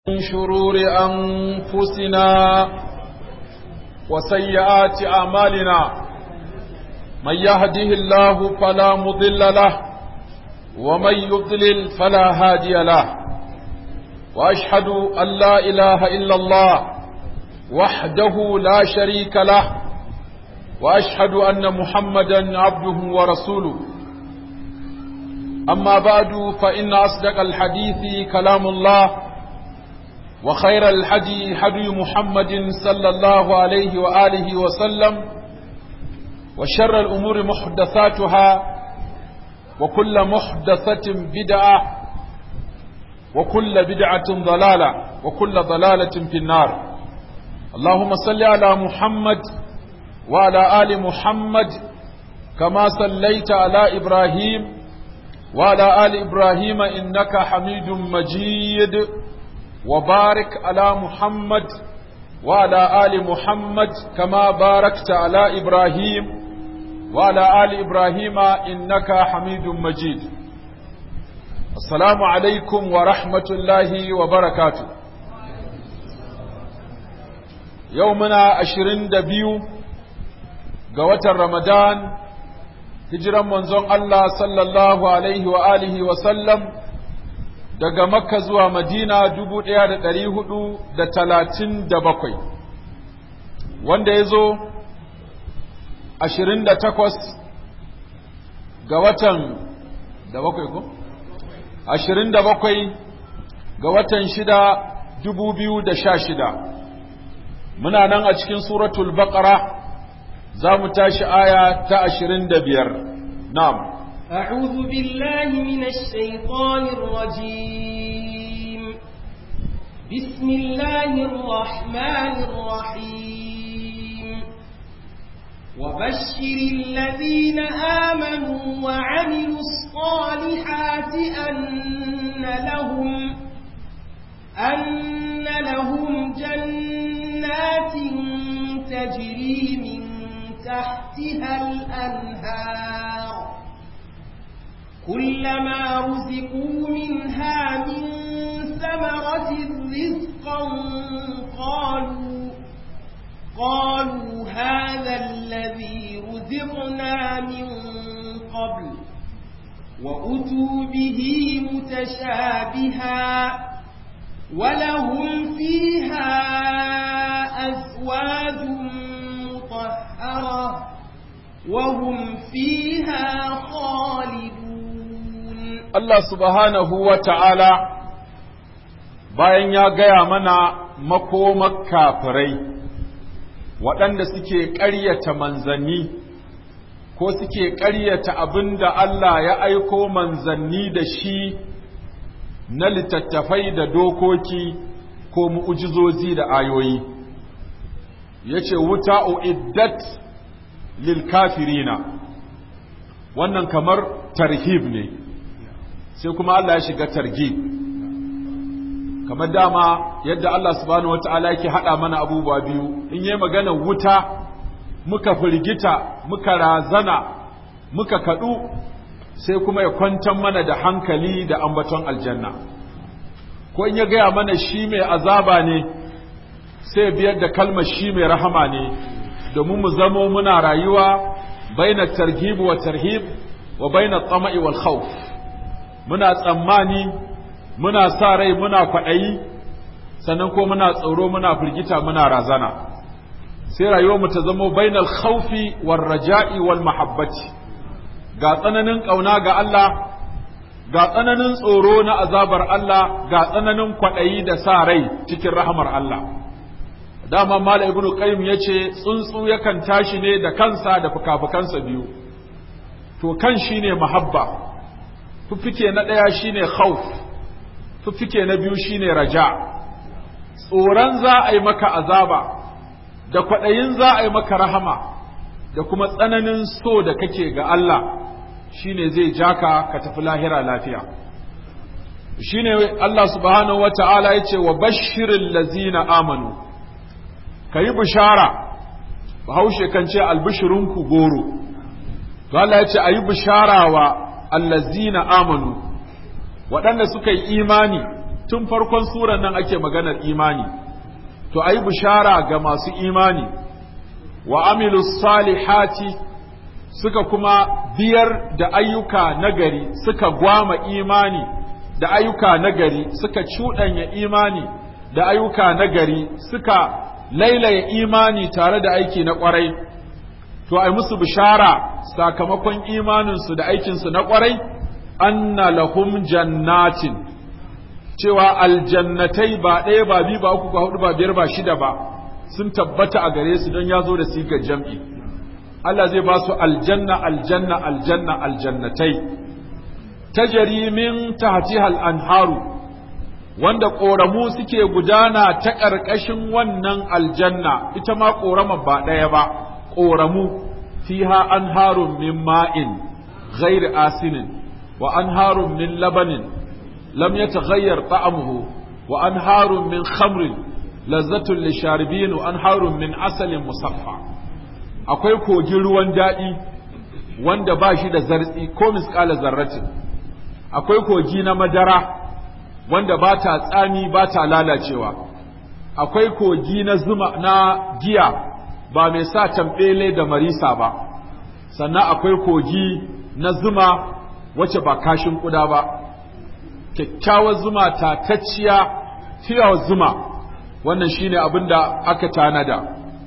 من شرور أنفسنا وسيئات أعمالنا من يهده الله فلا مضل له ومن يضلل فلا هادي له وأشهد أن لا إله إلا الله وحده لا شريك له وأشهد أن محمدا عبده ورسوله أما بعد فإن أصدق الحديث كلام الله وخير الحدي حدي محمد صلى الله عليه وآله وسلم وشر الأمور محدثاتها وكل محدثة بدعة وكل بدعة ضلالة وكل ضلالة في النار اللهم صل على محمد وعلى آل محمد كما صليت على إبراهيم وعلى آل إبراهيم إنك حميد مجيد وبارك على محمد وعلى آل محمد كما باركت على إبراهيم وعلى آل إبراهيم إنك حميد مجيد السلام عليكم ورحمة الله وبركاته يومنا عشرين دبيو قوة رمضان هجرا منزون الله صلى الله عليه وآله وسلم daga makka zuwa madina dubu ɗaya da ɗari hudu da talatin da bakwai wanda ya zo ashirin da takwas ga watan da bakwai ko? ashirin da bakwai ga watan shida dubu biyu da sha shida muna nan a cikin suratul baqara za mu tashi aya ta ashirin da biyar na'am أعوذ بالله من الشيطان الرجيم بسم الله الرحمن الرحيم وبشر الذين آمنوا وعملوا الصالحات أن لهم أن لهم جنات تجري من تحتها الأنهار كلما رزقوا منها من ثمرة رزقا قالوا قالوا هذا الذي رزقنا من قبل وأتوا به متشابها ولهم فيها أزواج مطهرة وهم فيها خالدون Allah subhanahu wa ta'ala bayan ya gaya mana makomar kafirai waɗanda suke ƙaryata manzanni ko suke ƙaryata abin da Allah ya aiko manzanni da shi na littattafai da dokoki ko mu'ujizozi da ayoyi ya ce wuta uiddat lil kafirina wannan kamar tarhib ne sai kuma Allah ya shiga targi kamar dama yadda Allah subhanahu wata'ala yake hada mana abubuwa biyu in yi magana wuta muka firgita muka razana muka kadu sai kuma ya kwantar mana da hankali da ambaton aljanna ko in ya gaya mana shi mai azaba ne sai biyar da kalmar shi mai rahama ne domin mu zamo muna rayuwa baina targhib wa tarhib wa baina tsama'i wal khawf muna tsammani muna sa rai muna kwaɗayi sannan ko muna tsoro muna firgita muna razana sai rayuwarmu ta zamo bainal khawfi war raja'i wal mahabbati ga tsananin ƙauna ga Allah ga tsananin tsoro na azabar Allah ga tsananin kwaɗayi da sa rai cikin rahamar Allah dama mala ibnu qayyim yace tsuntsu yakan tashi ne da kansa da fukafukansa biyu to kan shine mahabba fiffike na ɗaya shine khawf fiffike na biyu shine raja tsoron za a yi maka azaba da kwaɗayin za a yi maka rahama da kuma tsananin so da kake ga Allah shine zai jaka ka tafi lahira lafiya shine Allah subhanahu wa ta'ala ya ce wa bashirin lazina amanu ka yi bishara bahaushe kan ce albishirinku goro to Allah ya ce a yi bishara wa allazina amanu waɗanda suka yi imani tun farkon suran nan ake maganar imani to ayi bishara ga masu imani wa amilu salihati suka kuma biyar da ayyuka nagari suka gwama imani da ayyuka nagari suka cuɗanya imani da ayyuka nagari suka lailaya imani tare da aiki na ƙwarai to ai musu bishara sakamakon imaninsu da aikinsu na ƙwarai anna lahum jannatin cewa aljannatai ba ɗaya ba biyu ba uku ba hudu ba biyar ba shida ba sun tabbata a gare su don ya zo da sigar jam'i Allah zai ba su aljanna aljanna aljanna aljannatai tajari min tahtihal anharu wanda ƙoramu suke gudana ta ƙarƙashin wannan aljanna ita ma ƙorama ba ɗaya ba ƙoramu fiha anharun min ma'in ghairi asinin wa anharun min labanin lam yataghayyar ta'amuhu wa anharun min khamrin lazzatun lisharibin wa anharun min asalin musaffa akwai kogin ruwan daɗi wanda ba shi da zartsi ko misƙala zarratin akwai kogi na madara wanda ba ta tsami ba ta lalacewa akwai kogi na zuma na giya ba mai sa tambele da marisa ba sannan akwai kogi na zuma wacce ba kashin kuda ba kyakkyawar zuma tatacciya fiyawar zuma wannan shine abin da aka tanada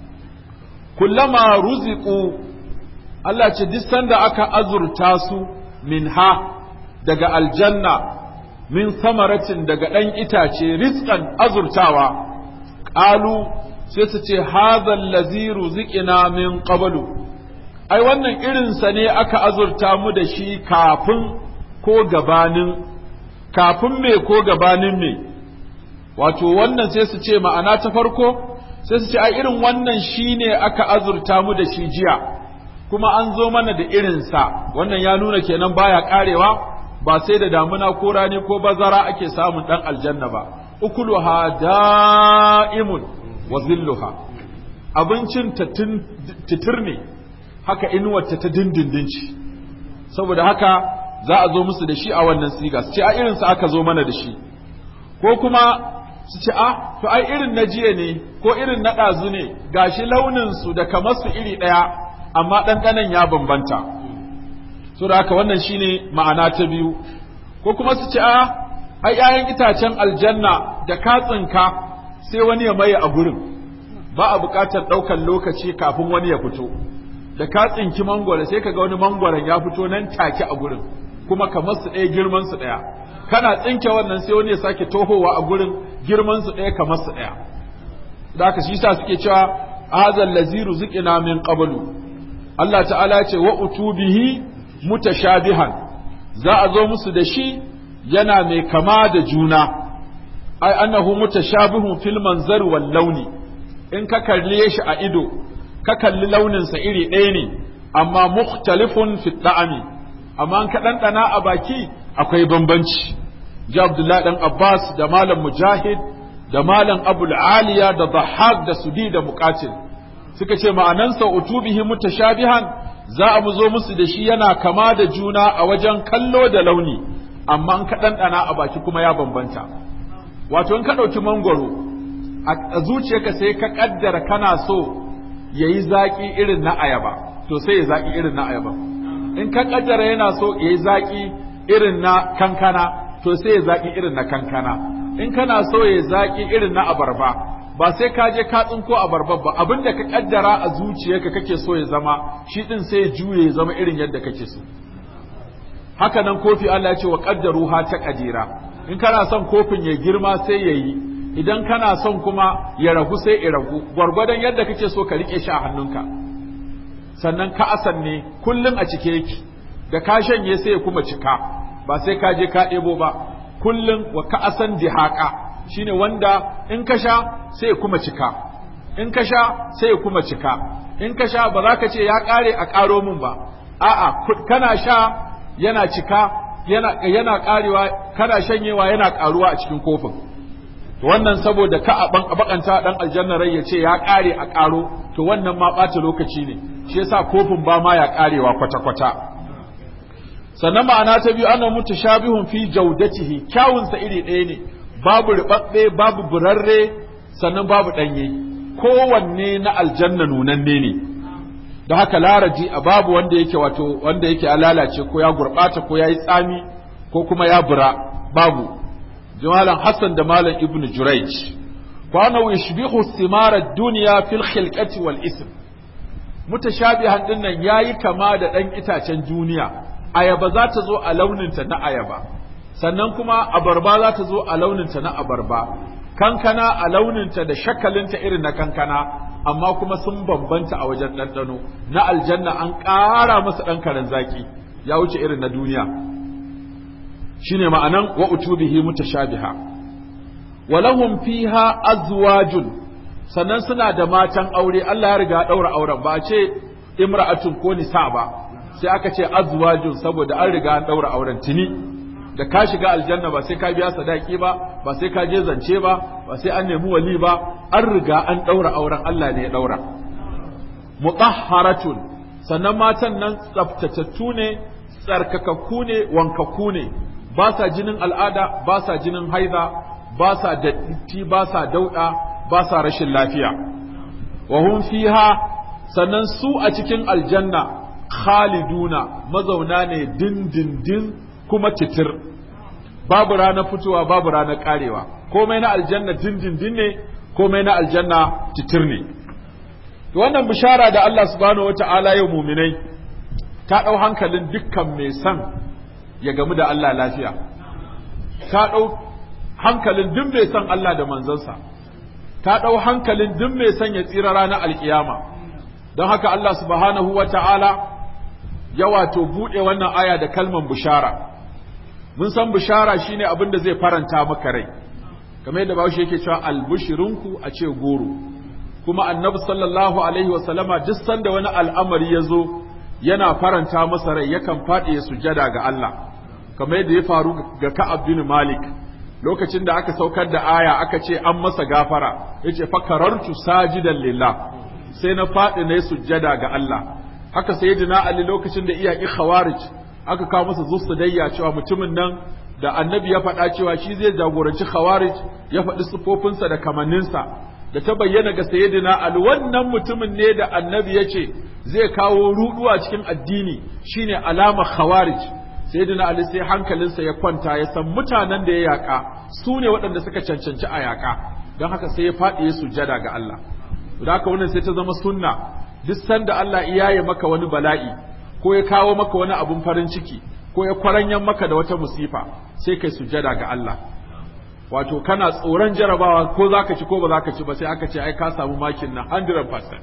kullama ruziku Allah ce duk sanda aka azurta su minha daga aljanna min samaratin daga ɗan itace rizqan azurtawa ƙalu sai su ce hadhal ladzi ruziqina min qablu ai wannan irinsa ne aka azurta mu da shi kafin ko gabanin kafin me ko gabanin me wato wannan sai su ce ma'ana ta farko sai su ce ai irin wannan shine aka azurta mu da shi jiya kuma an zo mana da irinsa wannan ya nuna kenan baya karewa ba sai da damuna ko rani ko bazara ake samun dan aljanna ba ukuluha da'imun wa zilluha abincin ta titir ne haka inuwarta ta dindindin ci saboda haka za a zo musu da shi a wannan siga su ce a irinsa aka zo mana da shi ko kuma su ce a to ai irin na jiya ne ko irin na ɗazu ne gashi launinsu da kamar su iri ɗaya amma ɗanɗanon ya bambanta so da haka wannan shine ma'ana ta biyu ko kuma su ce a ai ƴaƴan itacen aljanna da katsinka sai wani ya maye a gurin ba a buƙatar ɗaukar lokaci kafin wani ya fito da ka tsinki mangwaro sai kaga wani mangwaron ya fito nan take a gurin kuma kamar su ɗaya girman su ɗaya kana tsinke wannan sai wani ya sake tohowa a gurin girman su ɗaya kamar su ɗaya da haka shi yasa suke cewa hazal laziru zikina min qablu Allah ta'ala ce wa utubihi mutashabihan za a zo musu da shi yana mai kama da juna ai annahu mutashabihun fil manzar wal launi in ka kalle shi a ido ka kalli launinsa iri ɗaya ne amma mukhtalifun fi da'ami amma an ka ɗanɗana a baki akwai bambanci ji abdullahi ɗan abbas da malam mujahid da malam abul aliya da dhahak da sudi da muqatil suka ce ma'anansa utubihi mutashabihan za a mu zo musu da shi yana kama da juna a wajen kallo da launi amma an ka ɗanɗana a baki kuma ya bambanta wato in ka ɗauki mangwaro a zuciyarka sai ka ƙaddara kana so ya yi zaƙi irin na ayaba to sai ya zaƙi irin na ayaba in ka ƙaddara yana so ya yi zaƙi irin na kankana to sai ya zaƙi irin na kankana in kana so ya yi zaƙi irin na abarba ba sai ka je ka tsinko abarba ba abin da ka ƙaddara a zuciyarka kake so ya zama shi ɗin sai ya juye ya zama irin yadda kake so haka nan kofi Allah ya ce wa ƙaddaru ha ta ƙadira in kana son kofin ya girma sai ya yi idan kana son kuma ya ragu sai ya ragu gwargwadon yadda kake so ka rike shi a hannunka sannan ka asan ne kullum a cike yake da ka shanye sai ya kuma cika ba sai ka je ka ɗebo ba kullum wa ka asan dihaka shine wanda in ka sha sai ya kuma cika in ka sha sai ya kuma cika in ka sha ba za ka ce ya ƙare a ƙaro min ba a'a kana sha yana cika yana yana ƙarewa kana shanyewa yana ƙaruwa a cikin kofin to wannan saboda ka a bakanta dan aljanna rai ya ce ya kare a karo to wannan ma ɓata lokaci ne shi yasa kofin ba ma ya karewa kwata kwata sannan ma'ana ta biyu ana mutashabihun fi jaudatihi kyawun sa iri ɗaya ne babu ribabbe babu burarre sannan babu danye kowanne na aljanna nunanne ne da haka laraji a babu wanda yake wato wanda yake ya lalace ko ya gurbata ko ya yi tsami ko kuma ya bura babu jimalan hassan da malam ibnu jurayj kwana yushbihu thimara dunya fil khilqati wal ism mutashabihan din nan yayi kama da dan itacen duniya ayaba za ta zo a launinta na ayaba sannan kuma abarba za ta zo a launinta na abarba kankana a launinta da shakalinta irin na kankana amma kuma sun bambanta a wajen ɗanɗano na aljanna an ƙara masa ɗan karen zaki ya wuce irin na duniya shine ma'anan wa utubihi mutashabiha walahum fiha azwajun sannan suna da matan aure Allah ya riga daura auren ba a ce imra'atun ko nisa ba sai aka ce azwajun saboda an riga an daura auren tuni da ka shiga aljanna ba sai ka biya sadaki ba ba sai ka je zance ba ba sai an nemi wali ba an riga an daura auren Allah ne ya daura mutahharatun sannan matan nan tsaftatattu ne tsarkakakku ne wankakku ne ba sa jinin al'ada ba sa jinin haida ba sa datti ba sa dauda ba sa rashin lafiya wa hum fiha sannan su a cikin aljanna khaliduna mazauna ne dindindin kuma titir babu ranar fitowa babu ranar karewa komai na aljanna dindindin ne komai na aljanna titir ne to wannan bishara da Allah subhanahu wata'ala yau muminai ta ɗau hankalin dukkan mai son ya gamu da Allah lafiya ta ɗau hankalin duk mai son Allah da manzansa ta ɗau hankalin duk mai son ya tsira ranar alkiyama don haka Allah subhanahu wata'ala ya wato buɗe wannan aya da kalman bishara mun san bishara shine abin da zai faranta maka rai kamar yadda bawo yake cewa albushirinku a ce goro kuma annabi sallallahu alaihi wasallama duk sanda wani al'amari ya zo yana faranta masa rai yakan faɗi ya sujada ga Allah kamar yadda ya faru ga Ka'ab bin Malik lokacin da aka saukar da aya aka ce an masa gafara yace fakarartu sajidan lillah sai na faɗi na sujada ga Allah haka sayyidina Ali lokacin da iyaki khawarij aka kawo masa zusudayya cewa mutumin nan da annabi ya faɗa cewa shi zai jagoranci khawarij ya faɗi sufofinsa da kamanninsa da ta bayyana ga sayyidina Ali wannan mutumin ne da annabi ya ce zai kawo ruɗuwa cikin addini shine alama khawarij sayyidina Ali sai hankalinsa ya kwanta ya san mutanen da ya yaƙa su ne waɗanda suka cancanci a yaƙa don haka sai ya faɗi ya sujjada ga Allah da haka wannan sai ta zama sunna duk sanda Allah iyaye maka wani bala'i ko ya kawo maka wani abun farin ciki ko ya kwaranyan maka da wata musifa sai kai sujjada ga Allah wato kana tsoron jarabawa ko zaka ci ko ba zaka ci ba sai aka ce ai ka samu makin na 100%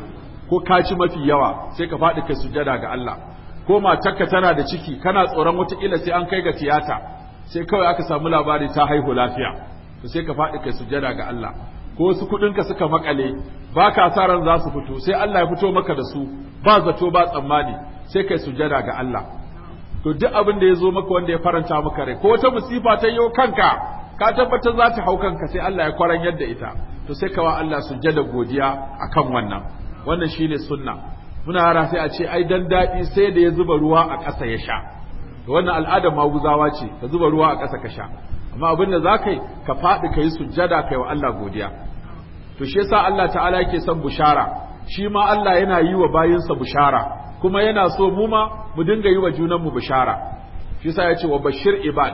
ko ka ci mafi yawa sai ka faɗi kai sujjada ga Allah ko matarka tana da ciki kana tsoron wata ila sai an kai ga tiyata sai kawai aka samu labari ta haihu lafiya to sai ka faɗi kai sujjada ga Allah ko wasu kuɗinka suka makale ba ka sa ran za su fito sai Allah ya fito maka da su ba zato ba tsammani sai kai sujjada ga Allah to duk abin da ya zo maka wanda ya faranta maka rai ko wata musifa ta yi kanka ka tabbatar za ta hau kanka sai Allah ya kwaran yadda ita to sai kawa Allah sujjada godiya akan wannan wannan shine sunna muna yara sai a ce ai dan daɗi sai da ya zuba ruwa a ƙasa ya sha to wannan al'adar maguzawa ce ka zuba ruwa a ƙasa ka sha amma abin da za ka yi ka faɗi ka yi sujjada kai wa Allah godiya to shi yasa Allah ta'ala yake son bushara shi ma Allah yana yi wa bayinsa bushara kuma yana so mu ma mu dinga yi wa junanmu bushara shi yasa ya ce wa bashir ibad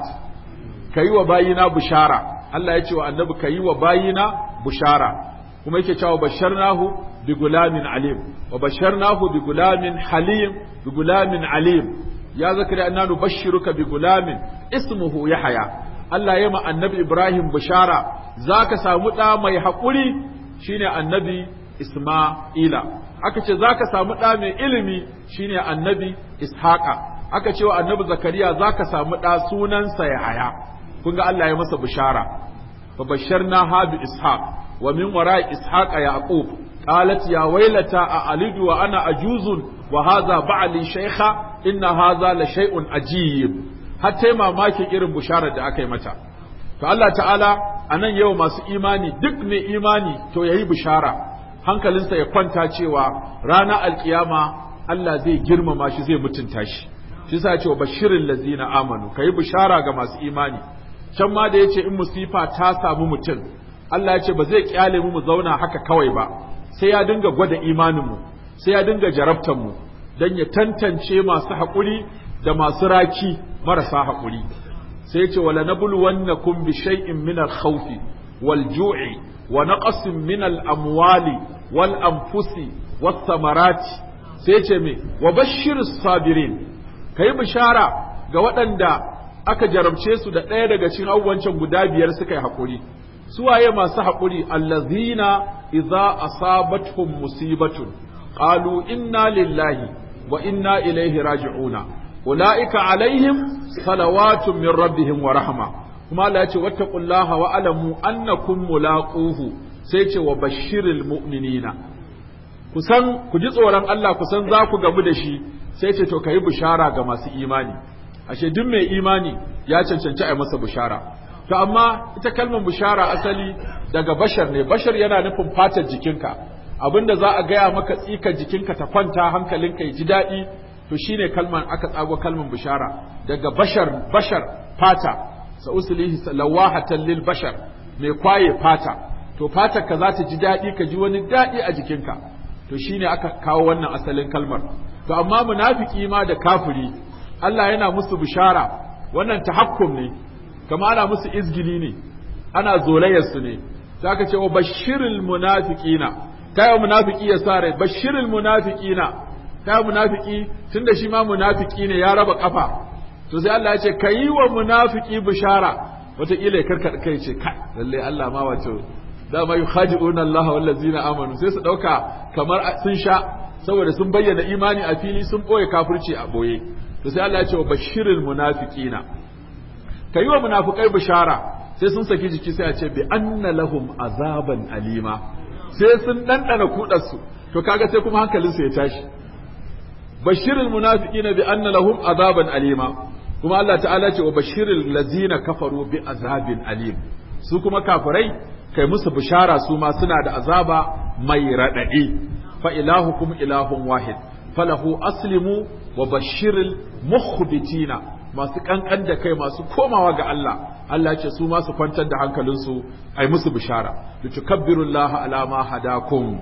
ka yi wa bayina bushara Allah ya ce wa annabi ka yi wa bayina bushara kuma yake cewa basharnahu bi gulamin alim wa basharnahu bi gulamin halim bi gulamin alim ya zakari anna nubashshiruka bi gulamin ismuhu yahya Allah ya ma annabi Ibrahim bishara zaka samu ɗa mai haƙuri shine annabi Isma'ila aka ce zaka samu ɗa mai ilimi shine annabi Ishaqa aka ce wa annabi Zakariya zaka samu ɗa sunansa Yahaya kun ga Allah ya masa bishara fa basharna ha bi ishaq wa min wara'i ishaqa yaqub qalat ya waylata a alidu wa ana ajuzun wa hadha ba'li shaykha inna hadha la shay'un ajib har tai mamakin irin bisharar da aka yi mata to Allah ta'ala anan yau masu imani duk mai imani to yayi bishara hankalinsa ya kwanta cewa ranar alkiyama Allah zai girmama shi zai mutunta shi shi sa ce wa bashirin lazina amanu kayi bishara ga masu imani can ma da yace in musifa ta samu mutum Allah ya ce ba zai kyale mu mu zauna haka kawai ba sai ya dinga gwada imanin mu sai ya dinga jarabtan mu dan ya tantance masu haƙuri da masu raki marasa haƙuri sai ya ce wala nabluwannakum bi shay'in min al-khawfi wal ju'i wa naqsin min al-amwali wal anfusi was samarati sai ce me wa bashirus sabirin kai bishara ga waɗanda aka jarabce su da ɗaya daga cikin abubuwan guda biyar suka yi haƙuri suwaye masu haƙuri allazina idza asabatuhum musibatun qalu inna lillahi wa inna ilaihi raji'una ulaika alaihim salawatun min rabbihim wa rahma kuma Allah ya ce wattaqullaha wa alamu annakum mulaquhu sai ce wa bashiril mu'minina kusan ku ji tsoron Allah kusan za ku gamu da shi sai ce to kai bishara ga masu imani ashe duk mai imani ya cancanci a masa bishara to amma ita kalmar bishara asali daga bashar ne bashar yana nufin fatar jikinka abinda za a gaya maka tsikar jikinka ta kwanta hankalinka ya ji daɗi to shine kalmar aka tsago kalmar bishara daga bashar bashar fata sa usulihi lawahatan lil bashar mai kwaye fata to fatar ka za ta ji daɗi ka ji wani daɗi a jikinka to shine aka kawo wannan asalin kalmar to amma munafiki ma da kafiri Allah yana musu bishara wannan tahakkum ne kama ana musu izgili ne ana zolayar su ne zaka ce wa bashiril munafiqina kai munafiki ya sare bashiril munafiqina kai munafiki tunda shi ma munafiki ne ya raba kafa to sai Allah ya ce kayi wa munafiki bishara wataƙila ya karkaɗa kai ce kai lalle Allah ma wato dama yukhadi'una Allah wallazina amanu sai su dauka kamar sun sha saboda sun bayyana imani a fili sun boye kafirci a boye to sai Allah ya ce wa bashiril munafiqina kayi wa munafikai bishara sai sun saki jiki sai a ce bi anna lahum azaban alima sai sun dandana kudar su to kaga sai kuma hankalin su ya tashi bashiril munafiqina bi anna lahum azaban alima kuma Allah ta'ala ce wa bashiril lazina kafaru bi azabin alim su kuma kafirai kai musu bishara su ma suna da azaba mai raɗaɗi fa ilahukum ilahun wahid falahu aslimu wa bashiril mukhbitina masu kankan da kai masu komawa ga Allah Allah ce su ma su kwantar da hankalinsu ai musu bishara litukabbirullaha ala ma hadakum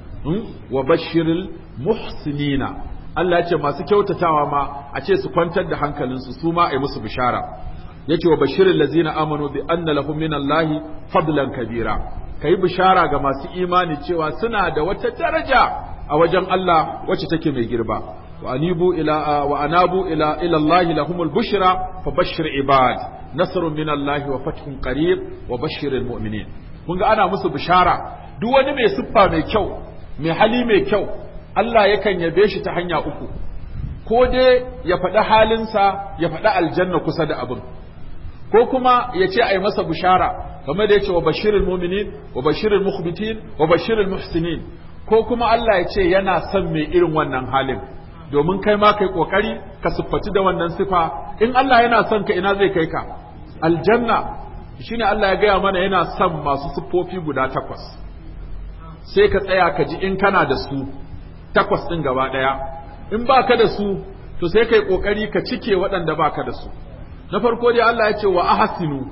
wa bashiril muhsinina Allah ya ce masu kyautatawa ma a ce su kwantar da hankalinsu su ma ai musu bishara yake wa bashirin lazina amanu bi anna lahum min Allah fadlan kabira kai bishara ga masu imani cewa suna da wata daraja a wajen Allah wacce take mai girba wa anibu ila wa anabu ila ila Allah lahumul bushra fa bashir ibad nasrun min Allah wa fathun qarib wa bashiril mu'minin kun ga ana musu bishara duk wani mai siffa mai kyau mai hali mai kyau Allah yakan yabe shi ta hanya uku ko dai ya faɗi halinsa ya faɗi aljanna kusa da abin ko kuma ya ce a yi masa bishara kamar da ya ce wa bashirin muminin wa bashirin mukhbitin wa bashirin muhsinin ko kuma Allah ya ce yana son mai irin wannan halin domin kai ma kai kokari ka siffati da wannan sifa in Allah yana son ka ina zai kai ka aljanna shine Allah ya gaya mana yana son masu siffofi guda takwas sai ka tsaya ka ji in kana da su takwas din gaba daya in baka da su to sai kai kokari ka cike waɗanda baka da su na farko dai Allah ya ce wa ahsinu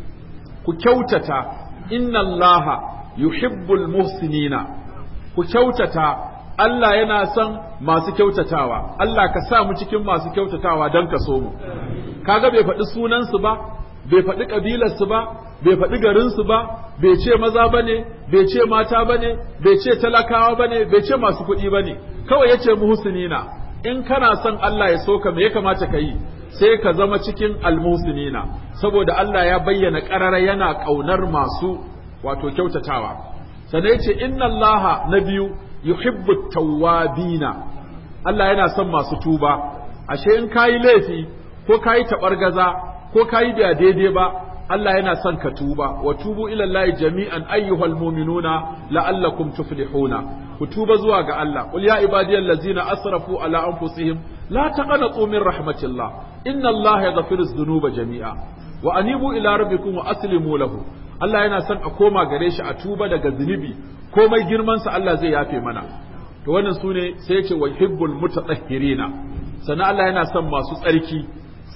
ku kyautata inna Allaha yuhibbul muhsinina ku kyautata Allah yana son masu kyautatawa Allah ka sa mu cikin masu kyautatawa don ka so mu kaga bai faɗi sunansu ba bai faɗi ƙabilarsu ba bai faɗi garinsu ba bai ce maza bane bai ce mata bane bai ce talakawa bane bai ce masu kuɗi bane kawai yace muhsinina in kana son Allah ya so ka me ya kamata ka yi sai ka zama cikin almuhsinina saboda Allah ya bayyana ƙarara yana ƙaunar masu wato kyautatawa sannan yace inna Allah na biyu yuhibbu tawwabina Allah yana son masu tuba ashe in kayi laifi ko kayi tabargaza ko kayi da daidai ba Allah yana son ka tuba wa tubu ila Allah jami'an ayyuhal mu'minuna la'allakum tuflihuna ku tuba zuwa ga Allah qul ya ibadiyal ladzina asrafu ala anfusihim la taqnatu min rahmatillah inna Allah yaghfiru dhunuba jami'a wa anibu ila rabbikum wa aslimu lahu Allah yana son a koma gare shi a tuba daga zunubi komai girman sa Allah zai yafe mana to wannan sune sai ya ce wa hibbul mutatahhirina sannan Allah yana son masu tsarki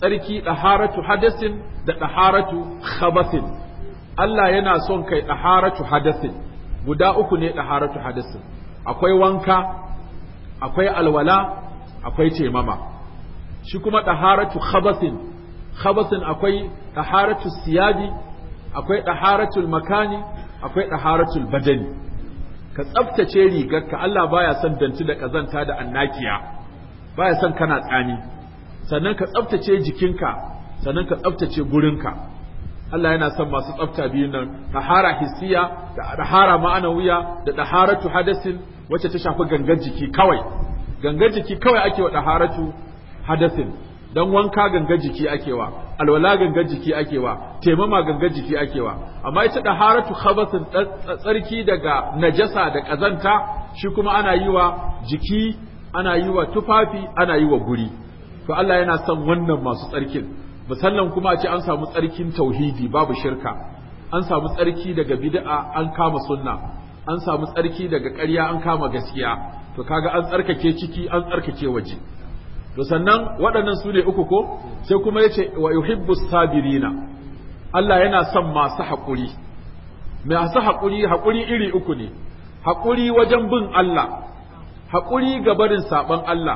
tsarki ɗaharatu hadasin da ɗaharatu khabasin Allah yana son kai ɗaharatu hadasin guda uku ne ɗaharatu hadasin akwai wanka akwai alwala akwai taimama shi kuma ɗaharatu khabasin khabasin akwai ɗaharatu siyabi akwai ɗaharatul makani akwai ɗaharatul badani ka tsaftace rigarka Allah baya son danti da ƙazanta da annakiya baya son kana tsani sannan ka tsaftace jikinka sannan ka tsaftace gurinka Allah yana son masu tsafta biyun nan ɗahara hissiya da ɗahara ma'anawiya da ɗaharatu hadasin wacce ta shafi gangan jiki kawai gangan jiki kawai ake wa ɗaharatu hadasin dan wanka gangan jiki akewa alwala gangan jiki akewa taimama gangan jiki akewa amma ita da haratu khabasin tsarki daga najasa da kazanta shi kuma ana yi wa jiki ana yi wa tufafi ana yi wa guri to Allah yana son wannan masu tsarkin musallan kuma a ce an samu tsarkin tauhidi babu shirka an samu tsarki daga bid'a an kama sunna an samu tsarki daga ƙarya an kama gaskiya to kaga an tsarkake ciki an tsarkake waje to sannan waɗannan su ne uku ko sai kuma ya ce wa yuhibbu sabirina Allah yana son masu haƙuri masu haƙuri haƙuri iri uku ne haƙuri wajen bin Allah haƙuri ga barin saɓon Allah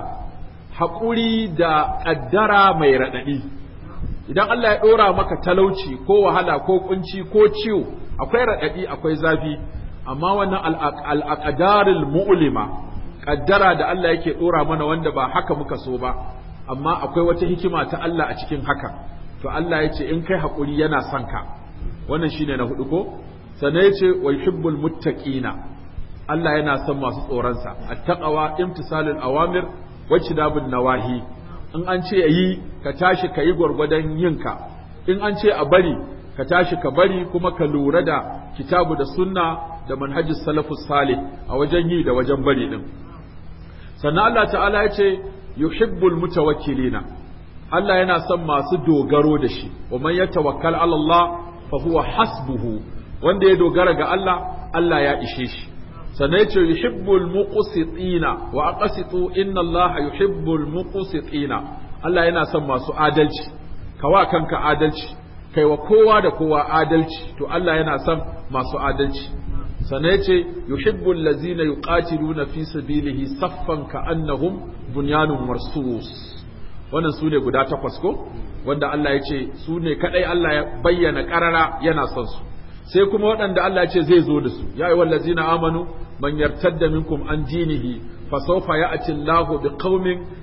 haƙuri da ƙaddara mai raɗaɗi idan Allah ya ɗora maka talauci ko wahala ko kunci ko ciwo akwai raɗaɗi akwai zafi amma wannan al'aqdarul mu'lima kaddara da Allah yake dora mana wanda ba haka muka so ba amma akwai wata hikima ta Allah a cikin haka to Allah ya ce in kai haƙuri yana son ka wannan shine na hudu ko sannan ya ce wa yuhibbul muttaqina Allah yana son masu tsoronsa attaqwa imtisalul awamir wa tidabun nawahi in an ce yi ka tashi ka yi gwargwadon yinka in an ce a bari ka tashi ka bari kuma ka lura da kitabu da sunna da manhajis salafus salih a wajen yi da wajen bari din sannan Allah ta'ala ya ce yuhibbul mutawakkilina Allah yana son masu dogaro da shi wa man yatawakkal ala Allah fa huwa hasbuhu wanda ya dogara ga Allah Allah ya ishe shi sannan ya ce yuhibbul muqsitina wa aqsitu inna Allah yuhibbul muqsitina Allah yana son masu adalci kawa kanka adalci kai wa kowa da kowa adalci to Allah yana son masu adalci sannan ya ce yuhibbul lazina yuqatiluna fi sabilihi saffan ka'annahum bunyanun marsus wannan su ne guda takwas ko wanda Allah ya ce su ne kadai Allah ya bayyana karara yana son su sai kuma waɗanda Allah ya ce zai zo da su ya ayyuhal lazina amanu man yartadda minkum an dinihi فسوف يأتي الله بقوم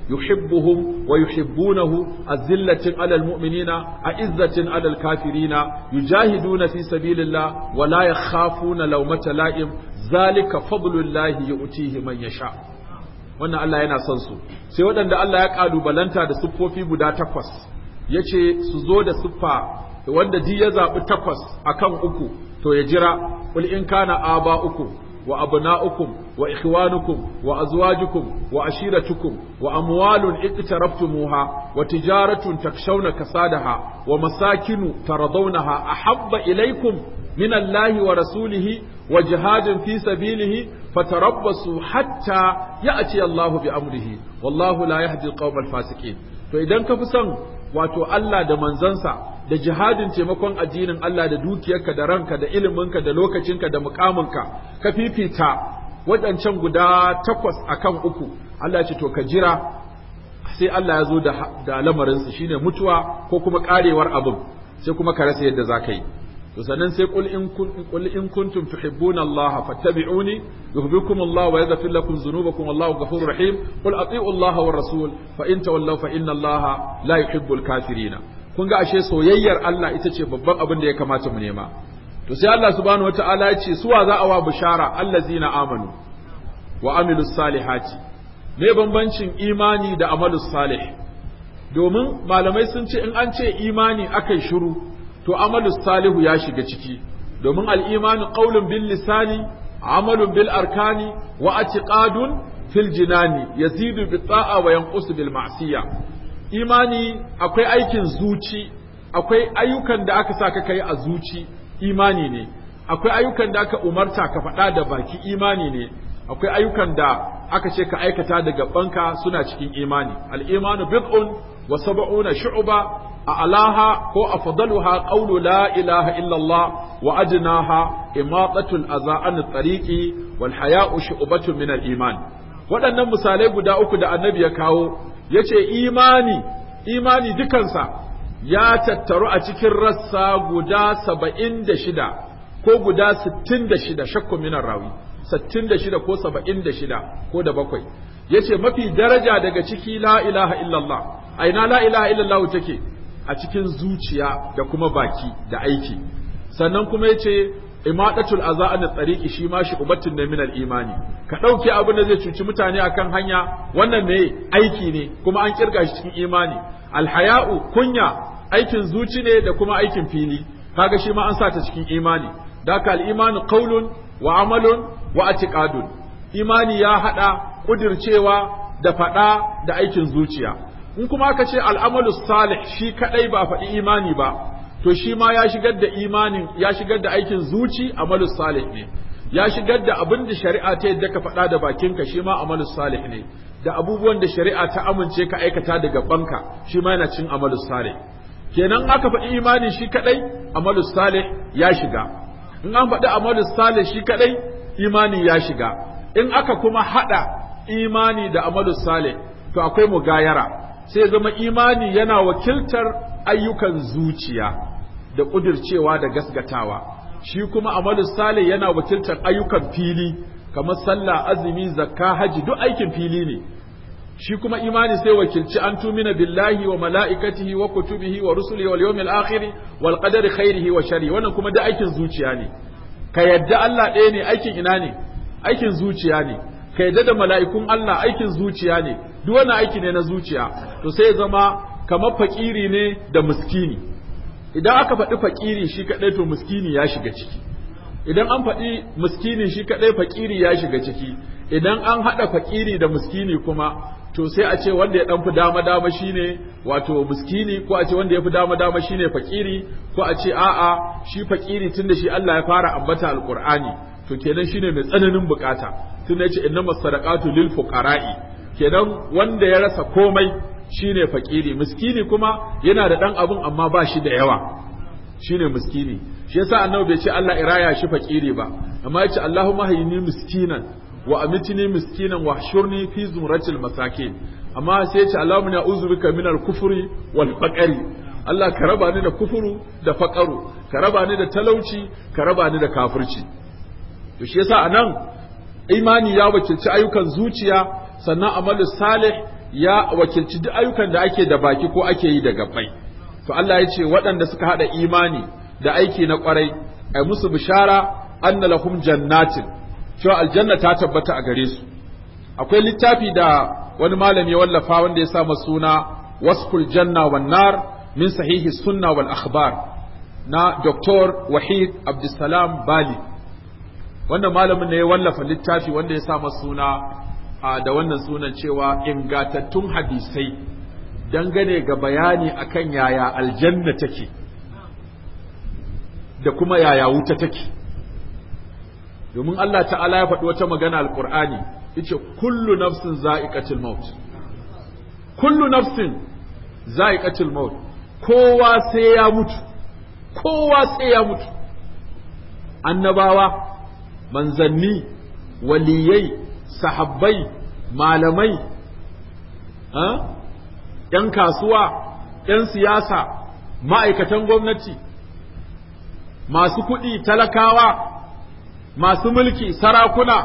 يحبهم ويحبونه أذلة على المؤمنين أعزة على الكافرين يجاهدون في سبيل الله ولا يخافون لومة لائم ذلك فضل الله يؤتيه من يشاء wannan Allah yana son su sai waɗanda Allah ya ƙalubalanta da siffofi guda takwas ya ce su zo da siffa wanda ji ya zaɓi takwas akan uku to ya jira ƙul in kana aba uku وأبناؤكم وإخوانكم وأزواجكم وعشيرتكم وأموال اقترفتموها وتجارة تخشون كسادها ومساكن ترضونها أحب إليكم من الله ورسوله وجهاد في سبيله فتربصوا حتى يأتي الله بأمره والله لا يهدي القوم الفاسقين فإذا كفسن wato Allah da manzansa da jihadin taimakon addinin Allah da dukiyarka da ranka da iliminka da lokacinka da mukaminka ka fifita waɗancan guda takwas akan uku Allah ya ce to ka jira sai Allah ya zo da, da lamarinsa shine mutuwa ko kuma karewar abin sai kuma ka rasa yadda za ka yi to sannan sai qul in qul in kuntum tuhibbuna Allah fattabi'uni yuhibbukum Allah wa yaghfir lakum dhunubakum wallahu ghafurur rahim qul ati'u Allah war rasul fa in tawallaw fa inna Allah la yuhibbul kafirina kun ga ashe soyayyar Allah ita ce babban abin da ya kamata mu nema to sai Allah subhanahu wataala ya ce suwa za a wa bishara allazina amanu wa amilus salihati me bambancin imani da amalus salih domin malamai sun ce in an ce imani akai shiru to amalus salihu ya shiga ciki domin al'imanu qaulun bil lisani amalun bil arkani wa atiqadun fil jinani yazidu bi ta'a wa yanqusu bil ma'siya imani akwai aikin zuci akwai ayyukan da aka saka kai a zuci imani ne akwai ayyukan da aka umarta ka faɗa da baki imani ne akwai ayyukan da aka ce ka aikata da gabanka suna cikin imani al-imanu bid'un wa sab'una shu'ba a alaha ko afdaluha qawlu la ilaha illa Allah wa adnaha imatatul adha an tariqi wal haya'u shu'batun min al-iman waɗannan misalai guda uku da annabi ya kawo yace imani imani dukansa ya tattaru a cikin rassa guda saba'in da shida ko guda sittin da shida shakku minar rawi sittin da shida ko saba'in da shida ko da bakwai ya ce mafi daraja daga ciki la ilaha illallah a ina la ilaha illallah take a cikin zuciya da kuma baki da aiki sannan kuma ya ce imadatul aza an tsariki shi ma shi ubatun da minal imani ka ɗauke abin da zai cuci mutane akan hanya wannan me aiki ne kuma an kirga shi cikin imani alhaya'u kunya aikin zuci ne da kuma aikin fili kaga shi ma an sa ta cikin imani da ka al-imanu qaulun wa amalun wa atiqadun imani ya hada kudircewa da fada da aikin zuciya in kuma aka ce al'amalu salih shi kadai ba faɗi imani ba to shi ma ya shigar da imanin ya shigar da aikin zuci amalu salih ne ya shigar da abin da shari'a ta yadda ka faɗa da bakinka shi ma amalu salih ne da abubuwan da shari'a ta amince ka aikata da gabanka shi ma yana cin amalu salih kenan aka faɗi imani shi kadai amalu salih ya shiga in an faɗi amalu salih shi kadai imani ya shiga in aka kuma hada imani da amalu salih to akwai mugayara sai zama imani yana wakiltar ayyukan zuciya da ƙudircewa da gasgatawa shi kuma amalu salih yana wakiltar ayyukan fili kamar sallah azumi zakka haji duk aikin fili ne shi kuma imani sai wakilci an tumina billahi wa mala'ikatihi wa kutubihi wa rusulihi wal yawmil akhir wal qadari khairihi wa sharri wannan kuma da aikin zuciya ne ka yadda Allah ɗaya ne aikin ina ne aikin zuciya ne ka yadda da mala'ikun Allah aikin zuciya ne duk wannan aiki ne na zuciya to sai ya zama kamar fakiri ne da miskini idan aka faɗi fakiri shi kaɗai to miskini ya shiga ciki idan an faɗi miskini shi kaɗai fakiri ya shiga ciki idan an haɗa fakiri da miskini kuma to sai a ce wanda ya ɗan fi dama dama shine wato miskini ko a ce wanda ya fi dama dama shine fakiri ko a ce a'a shi fakiri tunda shi Allah ya fara ambata alqur'ani to kenan shine mai tsananin bukata tunda yace innamas sadaqatu lil fuqara'i kenan wanda ya rasa komai shine fakiri miskini kuma yana da dan abun amma ba shi da yawa shine miskini shi yasa annabi bai ce Allah iraya shi fakiri ba amma yace Allahumma hayyini miskinan wa amitni miskinan wa hshurni fi zumratil masakin amma sai yace Allahumma na'udhu bika minal kufri wal faqri Allah ka raba ni da kufuru da faqaru ka raba ni da talauci ka raba ni da kafirci to shi yasa anan imani ya wakilci ayyukan zuciya sannan amalu salih ya wakilci duk ayyukan da ake da baki ko ake yi da gabbai to Allah ya ce waɗanda suka haɗa imani da aiki na ƙwarai ai musu bishara anna lahum jannatin cewa aljanna ta tabbata a gare su akwai littafi da wani malami ya wallafa wanda ya sa suna wasful janna wan nar min sahihi sunna wal akhbar na Dr. Wahid Abdulsalam Bali wannan malamin ne ya wallafa littafi wanda ya sa suna da wannan sunan cewa ingatattun hadisai dangane ga bayani akan yaya aljanna take da kuma yaya wuta take domin Allah ta'ala ya faɗi wata magana alƙur'ani yace kullu nafsin za'iqatul maut kullu nafsin za'iqatul maut kowa sai ya mutu kowa sai ya mutu annabawa manzanni waliyai sahabbai malamai ‘yan kasuwa ‘yan siyasa ma'aikatan gwamnati masu kuɗi talakawa masu mulki sarakuna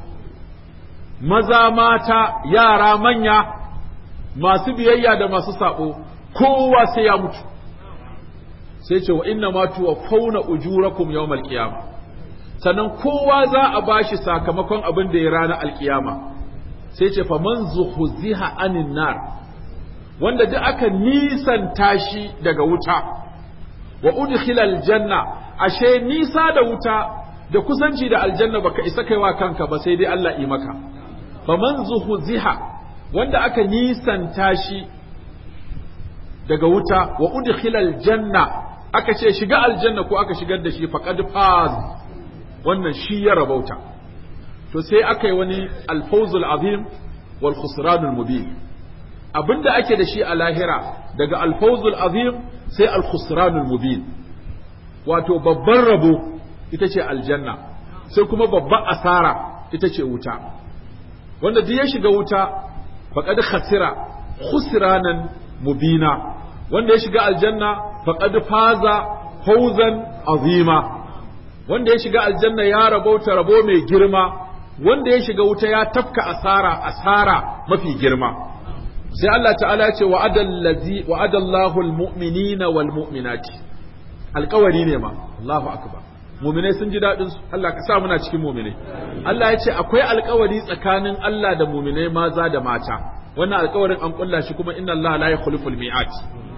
maza mata yara manya masu biyayya da masu saɓo kowa sai ya mutu sai ce wa inna ma tuwa fauna ujurakum yawmal qiyamah sannan kowa za a bashi sakamakon abin da ya rana alkiyama sai ce fa man zuhziha anin nar wanda duk aka nisanta shi daga wuta wa udkhila aljanna ashe nisa da wuta da kusanci da aljanna baka isa kaiwa kanka ba sai dai Allah yi maka fa man zuhziha wanda aka nisanta shi daga wuta wa udkhila aljanna aka ce shiga aljanna ko aka shigar da shi faqad faz wannan shi ya rabauta to sai aka yi wani alfawzul azim wal khusranul mubin abinda ake da shi a lahira daga alfawzul azim sai al khusranul mubin wato babban rabo ita ce aljanna sai kuma babban asara ita ce wuta wanda duk ya shiga wuta faqad khasira khusranan mubina wanda ya shiga aljanna faqad faza fawzan azima wanda ya shiga aljanna ya rabauta rabo mai girma wanda ya shiga wuta ya tafka asara asara mafi girma sai Allah ta'ala ce wa'adallazi wa'adallahu almu'minina wal mu'minati alƙawari ne ma Allahu akbar mu'minai sun ji dadin su Allah ka sa muna cikin mu'minai Allah ya ce akwai alƙawari tsakanin Allah da mu'minai maza da mata wannan alƙawarin an kulla shi kuma inna Allah la yukhlifu al-mi'at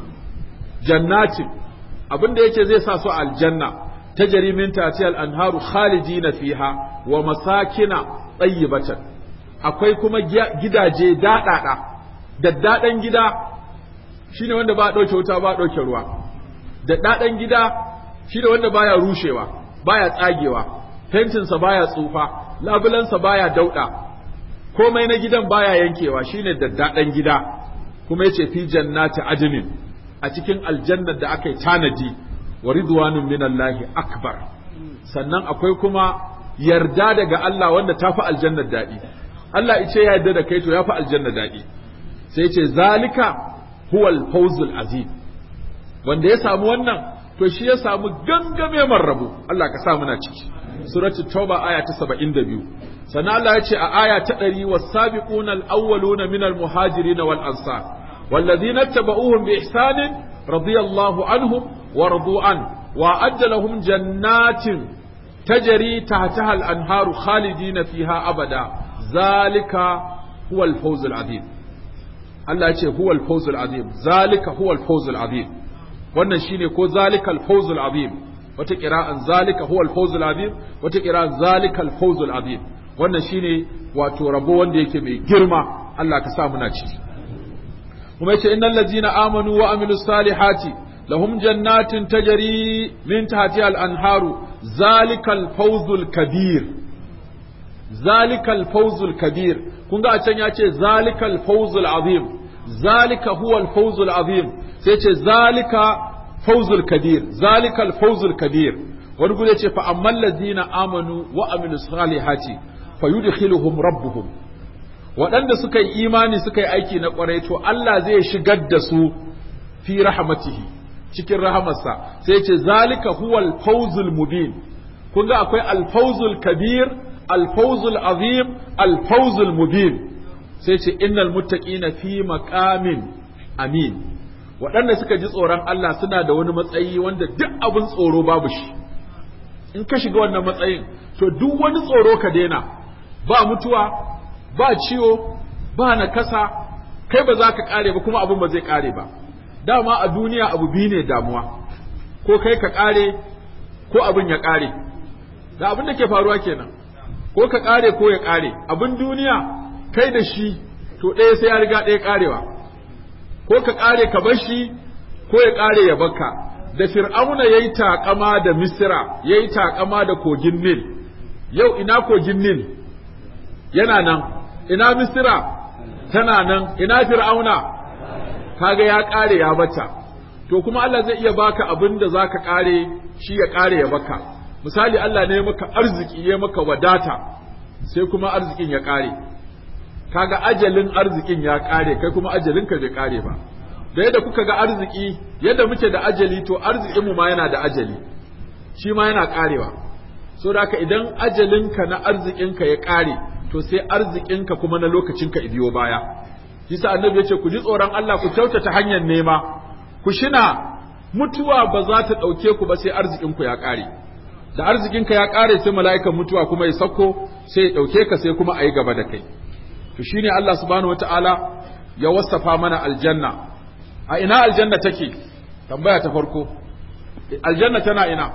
jannatin abinda yake zai sa su aljanna tajri min tahtiha al-anharu khalidina fiha wa masakina tayyibatan akwai kuma gidaje daɗaɗa daddaɗan gida shine wanda ba ɗauke wuta ba ɗauke ruwa daddaɗan gida shine wanda baya rushewa baya tsagewa fentinsa baya tsufa labulansa baya dauɗa komai na gidan baya yankewa shine daddaɗan gida kuma yace fi jannati adnin a cikin aljannar da aka yi tanadi wa ridwanun minallahi akbar sannan akwai kuma yarda daga Allah wanda ta fi aljannar daɗi Allah ice ya yarda da kai to ya fi aljannar daɗi sai ce zalika huwal fawzul azim wanda ya samu wannan to shi ya samu gangame marrabu Allah ka sa muna ciki suratul tauba aya ta 72 sannan Allah ya ce a aya ta 100 was-sabiquna al-awwaluna minal muhajirin wal ansar والذين اتبعوهم بإحسان رضي الله عنهم ورضوا عنه وأعد لهم جنات تجري تحتها الأنهار خالدين فيها أبدا ذلك هو الفوز العظيم Allah ce huwa al-fawzul azim zalika huwa al-fawzul azim wannan shine ko zalika al-fawzul azim wata qira'an zalika huwa al-fawzul azim wata qira'an zalika al-fawzul azim wannan shine wato rabo wanda yake mai girma Allah ka sa muna ciki kuma yace innal ladzina amanu wa amilus salihati lahum jannatin tajri min tahtiha al-anharu zalika al-fawzul kabir zalika al-fawzul kabir kun ga a can ya ce zalika al-fawzul azim zalika huwa al-fawzul azim sai ce zalika fawzul kabir zalika al-fawzul kabir wani gudu ce fa amman ladina amanu wa amilus salihati fayudkhiluhum rabbuhum waɗanda suka yi imani suka yi aiki na ƙwarai to Allah zai shigar da su fi rahmatihi cikin rahamarsa sai ce zalika huwa al-fawzul mubin kun ga akwai al-fawzul kabir al-fawzul azim al-fawzul mubin sai ce innal muttaqina fi maqamin amin waɗanda suka ji tsoron Allah suna da wani matsayi wanda duk abin tsoro babu shi in ka shiga wannan matsayin to duk wani tsoro ka daina ba mutuwa ba ciwo ba nakasa kai ba za ka kare ba kuma abin ba zai kare ba dama a duniya abu biyu ne damuwa ko kai ka kare ko abin ya kare da abin da ke faruwa kenan ko ka kare ko ya kare abin duniya kai da shi to ɗaya sai ya riga ɗaya karewa ko ka kare ka bar shi ko ya kare ya baka da fir'auna yayi takama da misra yayi takama da kogin nil yau ina kogin nil yana nan ina misra tana nan ina fir'auna kaga ya kare ya bata to kuma Allah zai iya baka abin da zaka kare shi ya kare ya baka misali Allah ne maka arziki ya maka wadata sai kuma arzikin ya kare kaga ajalin arzikin ya kare kai kuma ajalin ka bai kare ba da yadda kuka ga arziki yadda muke da ajali to arzikin mu ma yana da ajali shi ma yana karewa so da haka idan ajalinka na arzikinka ya kare to sai arzikinka kuma na lokacinka biyo baya Yasa annabi yace ku ji tsoron Allah ku kyautata hanyar nema ku shina mutuwa ba za ta ɗauke ku ba sai arzikinku ya ƙare da arzikinka ya ƙare sai mala'ikan mutuwa kuma ya sauko sai ya ɗauke ka sai kuma a yi gaba da kai to shine Allah subhanahu wata'ala ya wasafa mana aljanna a ina aljanna take tambaya ta farko aljanna tana ina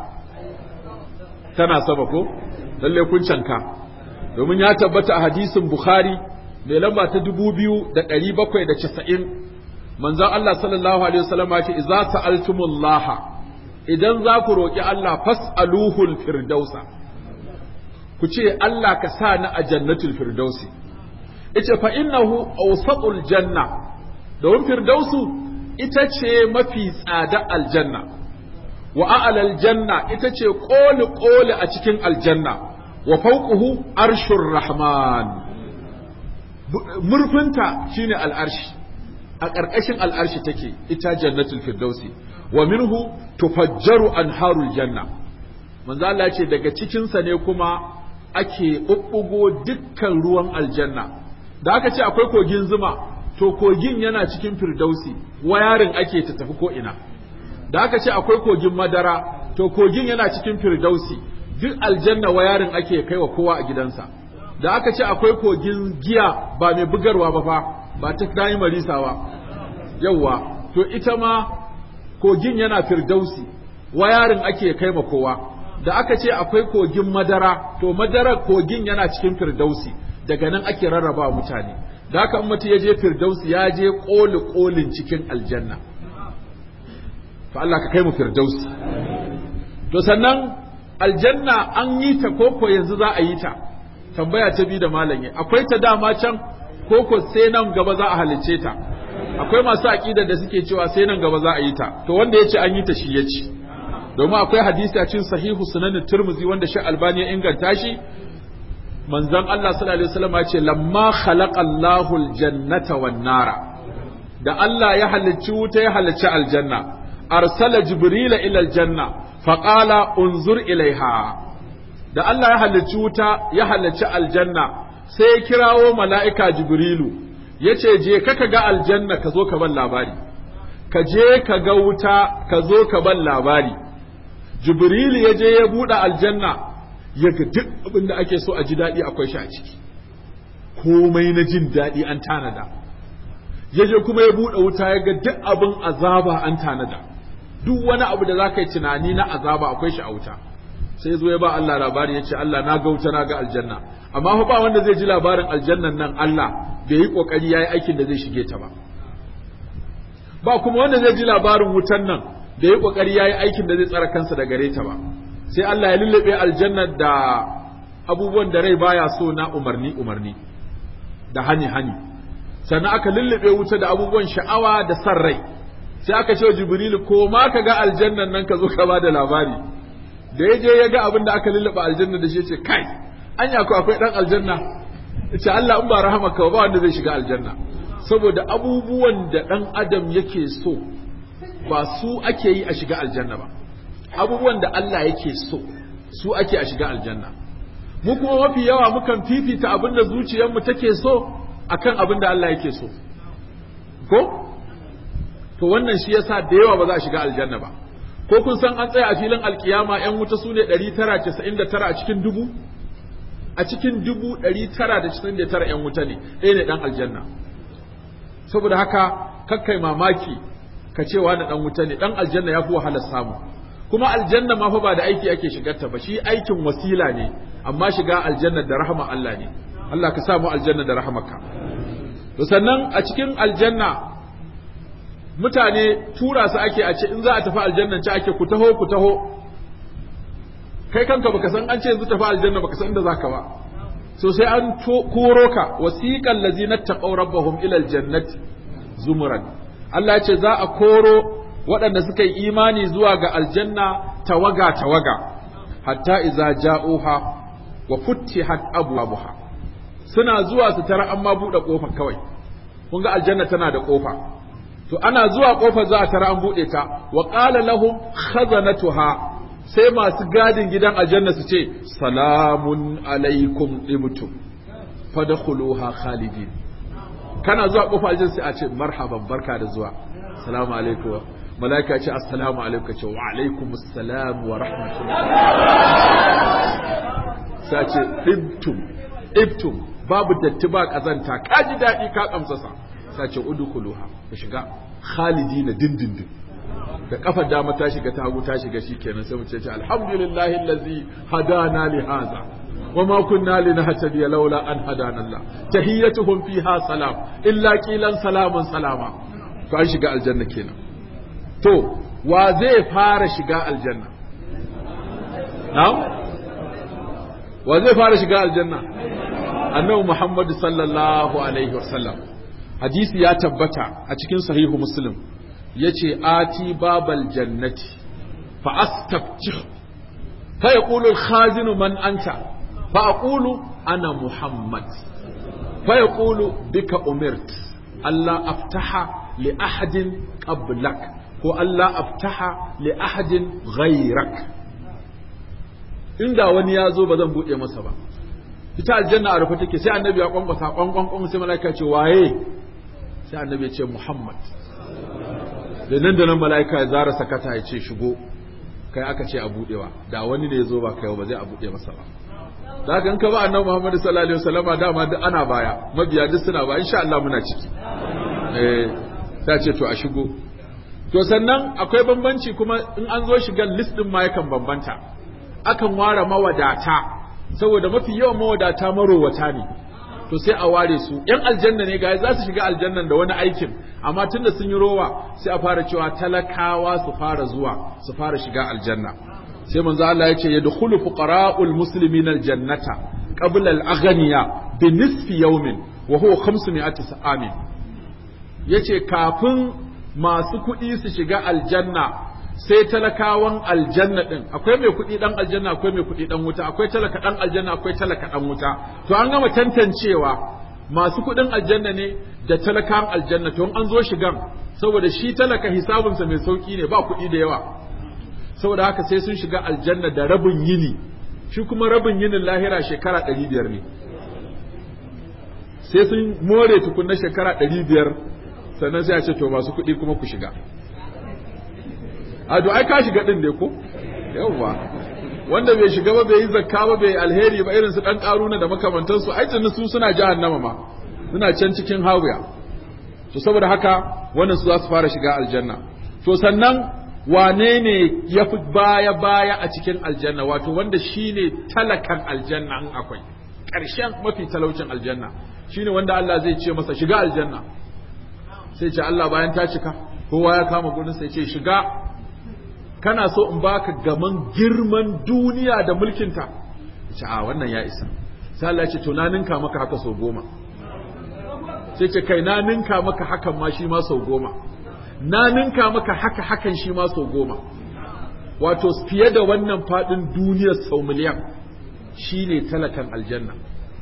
tana sama ko lalle kun canka domin ya tabbata a hadisin bukhari mai lamba ta dubu biyu da ɗari bakwai da casa'in manzon Allah sallallahu alaihi wasallam ya ce idza sa'altumullaha idan za ku roƙi Allah fas'aluhul firdausa ku ce Allah ka sa ni a jannatul firdausi ita fa innahu awsatul janna domin firdausu ita ce mafi tsada aljanna wa a'lal janna ita ce koli koli a cikin aljanna wa fawquhu arshur rahman murfinta shine al'arshi a ƙarƙashin al'arshi take ita jannatul firdausi wa minhu tufajjaru anharul janna manzo Allah ce daga cikin sa ne kuma ake bubbugo dukkan ruwan aljanna da aka ce akwai kogin zuma to kogin yana cikin firdausi wayarin ake ta tafi ko ina da aka ce akwai kogin madara to kogin yana cikin firdausi duk aljanna wayarin ake kai wa kowa a gidansa da aka ce akwai kogin giya ba mai bugarwa ba fa ba ta dayi marisa ba yawwa to ita ma kogin yana firdausi wayarin ake kai ma kowa da aka ce akwai kogin madara to madarar kogin yana cikin firdausi daga nan ake rarraba mutane da haka in mutum ya je firdausi ya je koli kolin cikin aljanna fa Allah ka kai mu firdausi to sannan aljanna an yi ta koko yanzu za a yi ta tambaya ta bi da malam akwai ta dama can koko sai nan gaba za a halicce ta akwai masu aqida da suke cewa sai nan gaba za a yi ta to wanda yace an yi ta shi yace domin akwai hadisi a cikin sahihu sunan turmuzi wanda shi albani ya inganta shi manzon Allah sallallahu alaihi wasallam ya ce lamma khalaqa Allahu aljannata wan nara da Allah ya halicci wuta ya halicci aljanna arsala jibrila ila aljanna faqala unzur ilaiha da Allah ya halicci wuta ya halicci aljanna sai ya kirawo mala'ika jibrilu ya ce je ka ga aljanna ka zo ka ban labari ka je ka ga wuta ka zo ka ban labari jibrilu ya je ya buɗe aljanna ya ga duk abin da ake so a ji daɗi akwai shi a ciki komai na jin daɗi an tanada ya je kuma ya buɗe wuta ya ga duk abin azaba an tanada duk wani abu da za ka yi tunani na azaba akwai shi a wuta sai zo ya ba Allah labari ya ce Allah na ga wuta na ga aljanna amma fa ba wanda zai ji labarin aljannan nan Allah bai yi kokari yayi aikin da zai shige ta ba ba kuma wanda zai ji labarin wutan nan da yi kokari yayi aikin da zai tsara kansa da gare ta ba sai Allah ya lullube aljanna da abubuwan da rai baya so na umarni umarni da hani hani sannan aka lullube wuta da abubuwan sha'awa da san rai sai aka ce jibrilu ko ma ka ga aljannan nan ka zo ka ba da labari da ya je ya ga abin da aka lullube aljanna da shi ce kai anya ko akwai dan aljanna ce Allah in ba rahamaka ba wanda zai shiga aljanna saboda abubuwan da dan adam yake so ba su ake yi a shiga aljanna ba abubuwan da Allah yake so su ake a shiga aljanna mu kuma mafi yawa mukan fifita abin da zuciyarmu take so akan abin da Allah yake so ko to wannan shi yasa da yawa ba za a shiga aljanna ba ko kun san an tsaya a filin alkiyama yan wuta su ne 999 a cikin dubu a cikin dubu ɗari tara da cikin da tara ‘yan wuta ne ɗaya ne ɗan aljanna saboda haka kakkai mamaki ka cewa na ɗan wuta ne ɗan aljanna ya fi wahalar samu kuma aljanna ma fa ba da aiki ake shigarta ba shi aikin wasila ne amma shiga aljanna da rahama Allah ne Allah ka samu aljanna da rahamaka to sannan a cikin aljanna mutane tura su ake a ce in za a tafi aljannan ci ake ku taho ku taho kai kanka baka san an ce yanzu tafi aljanna baka san inda zaka ba so sai an koro ka wasiqal ladzina taqaw rabbahum ila aljannati zumuran Allah ya ce za a koro waɗanda suka yi imani zuwa ga aljanna tawaga tawaga hatta iza ja'uha wa futtihat abwabuha suna zuwa su tara amma buɗe ƙofa kawai kun ga aljanna tana da ƙofa to ana zuwa ƙofar za a tara an buɗe ta wa qala lahum khazanatuha sai masu gadin gidan aljanna su ce salamun alaikum ibtum fadkhuluha khalidin kana zuwa kofar aljanna sai a ce marhaban barka da zuwa salamu alaikum malaika ce assalamu alaikum ce wa alaikum assalam wa rahmatullah sai ce ibtum ibtum babu datti ba kazanta ka ji daɗi ka kamsasa sai ce udkhuluha ku shiga khalidina dindindin da kafar dama ta shiga ta hagu ta shiga shikenan sai mu ce alhamdulillahi allazi hadana li hadha wama kunna linahtadiya laula an hadana Allah tahiyyatuhum fiha salam illa qilan salaman salama to an shiga aljanna kenan to wa zai fara shiga aljanna na'am wa zai fara shiga aljanna annabi Muhammad sallallahu alaihi wasallam hadisi ya tabbata a cikin sahihu muslim yace ati babal jannati fa astaftih fa yaqulu al-khazinu man anta fa aqulu ana muhammad fa yaqulu bika umirt alla aftaha li ahadin qablak ko alla aftaha li ahadin ghayrak inda wani ya zo ba zan buɗe masa ba ita aljanna a rufe take sai annabi ya kwankwasa kwankwan kwan sai malaika ce waye sai annabi ya ce muhammad da nan da nan malaika ya zara sakata ya ce shigo kai aka ce a buɗewa da wani ne ya zo ba kai ba zai a buɗe masa ba da haka in ka ba annabi muhammad sallallahu alaihi wasallam dama duk ana baya mabiya duk suna ba insha Allah muna ciki eh ta ce to a shigo to sannan akwai bambanci kuma in an zo shigan list din ma yakan bambanta akan ware mawadata saboda mafi yawan mawadata marowata ne to sai a ware su yan aljanna ne ga za su shiga aljannan da wani aikin amma tunda sun yi rowa sai a fara cewa talakawa su fara zuwa su fara shiga aljanna sai manzo Allah ya ce yadkhulu fuqara'ul muslimin aljannata qabla al-aghniya bi nisfi yawmin wa huwa 500 amin yace kafin masu kuɗi su shiga aljanna sai talakawan aljanna din akwai mai kuɗi dan aljanna akwai mai kuɗi dan wuta akwai talaka dan aljanna akwai talaka dan wuta to an gama tantancewa masu kuɗin aljanna ne da talakan aljanna to an zo shigan saboda shi talaka hisabinsa mai sauki ne ba kuɗi da yawa saboda haka sai sun shiga aljanna da rabin yini shi kuma rabin yinin lahira shekara ɗari biyar ne sai sun more tukunna shekara ɗari biyar sannan sai a ce to masu kuɗi kuma ku shiga a to ai ka shiga din ne ko yawwa wanda bai shiga ba bai yi zakka ba bai alheri ba irin su dan karuna da makamantansu ai tunda su suna jahannama ma suna can cikin hawiya to saboda haka wannan su za su fara shiga aljanna to sannan wane ne ya fi baya baya a cikin aljanna wato wanda shine talakan aljanna in akwai ƙarshen mafi talaucin aljanna shine wanda Allah zai ce masa shiga aljanna sai ce Allah bayan ta cika kowa ya kama gurin sai ce shiga kana so in baka gaman girman duniya da mulkinta ce a wannan ya isa sai Allah ya ce to na ninka maka haka sau goma sai ce kai na ninka maka hakan ma shi ma sau goma na ninka maka haka hakan shi ma sau goma wato fiye da wannan fadin duniyar sau miliyan shine talakan aljanna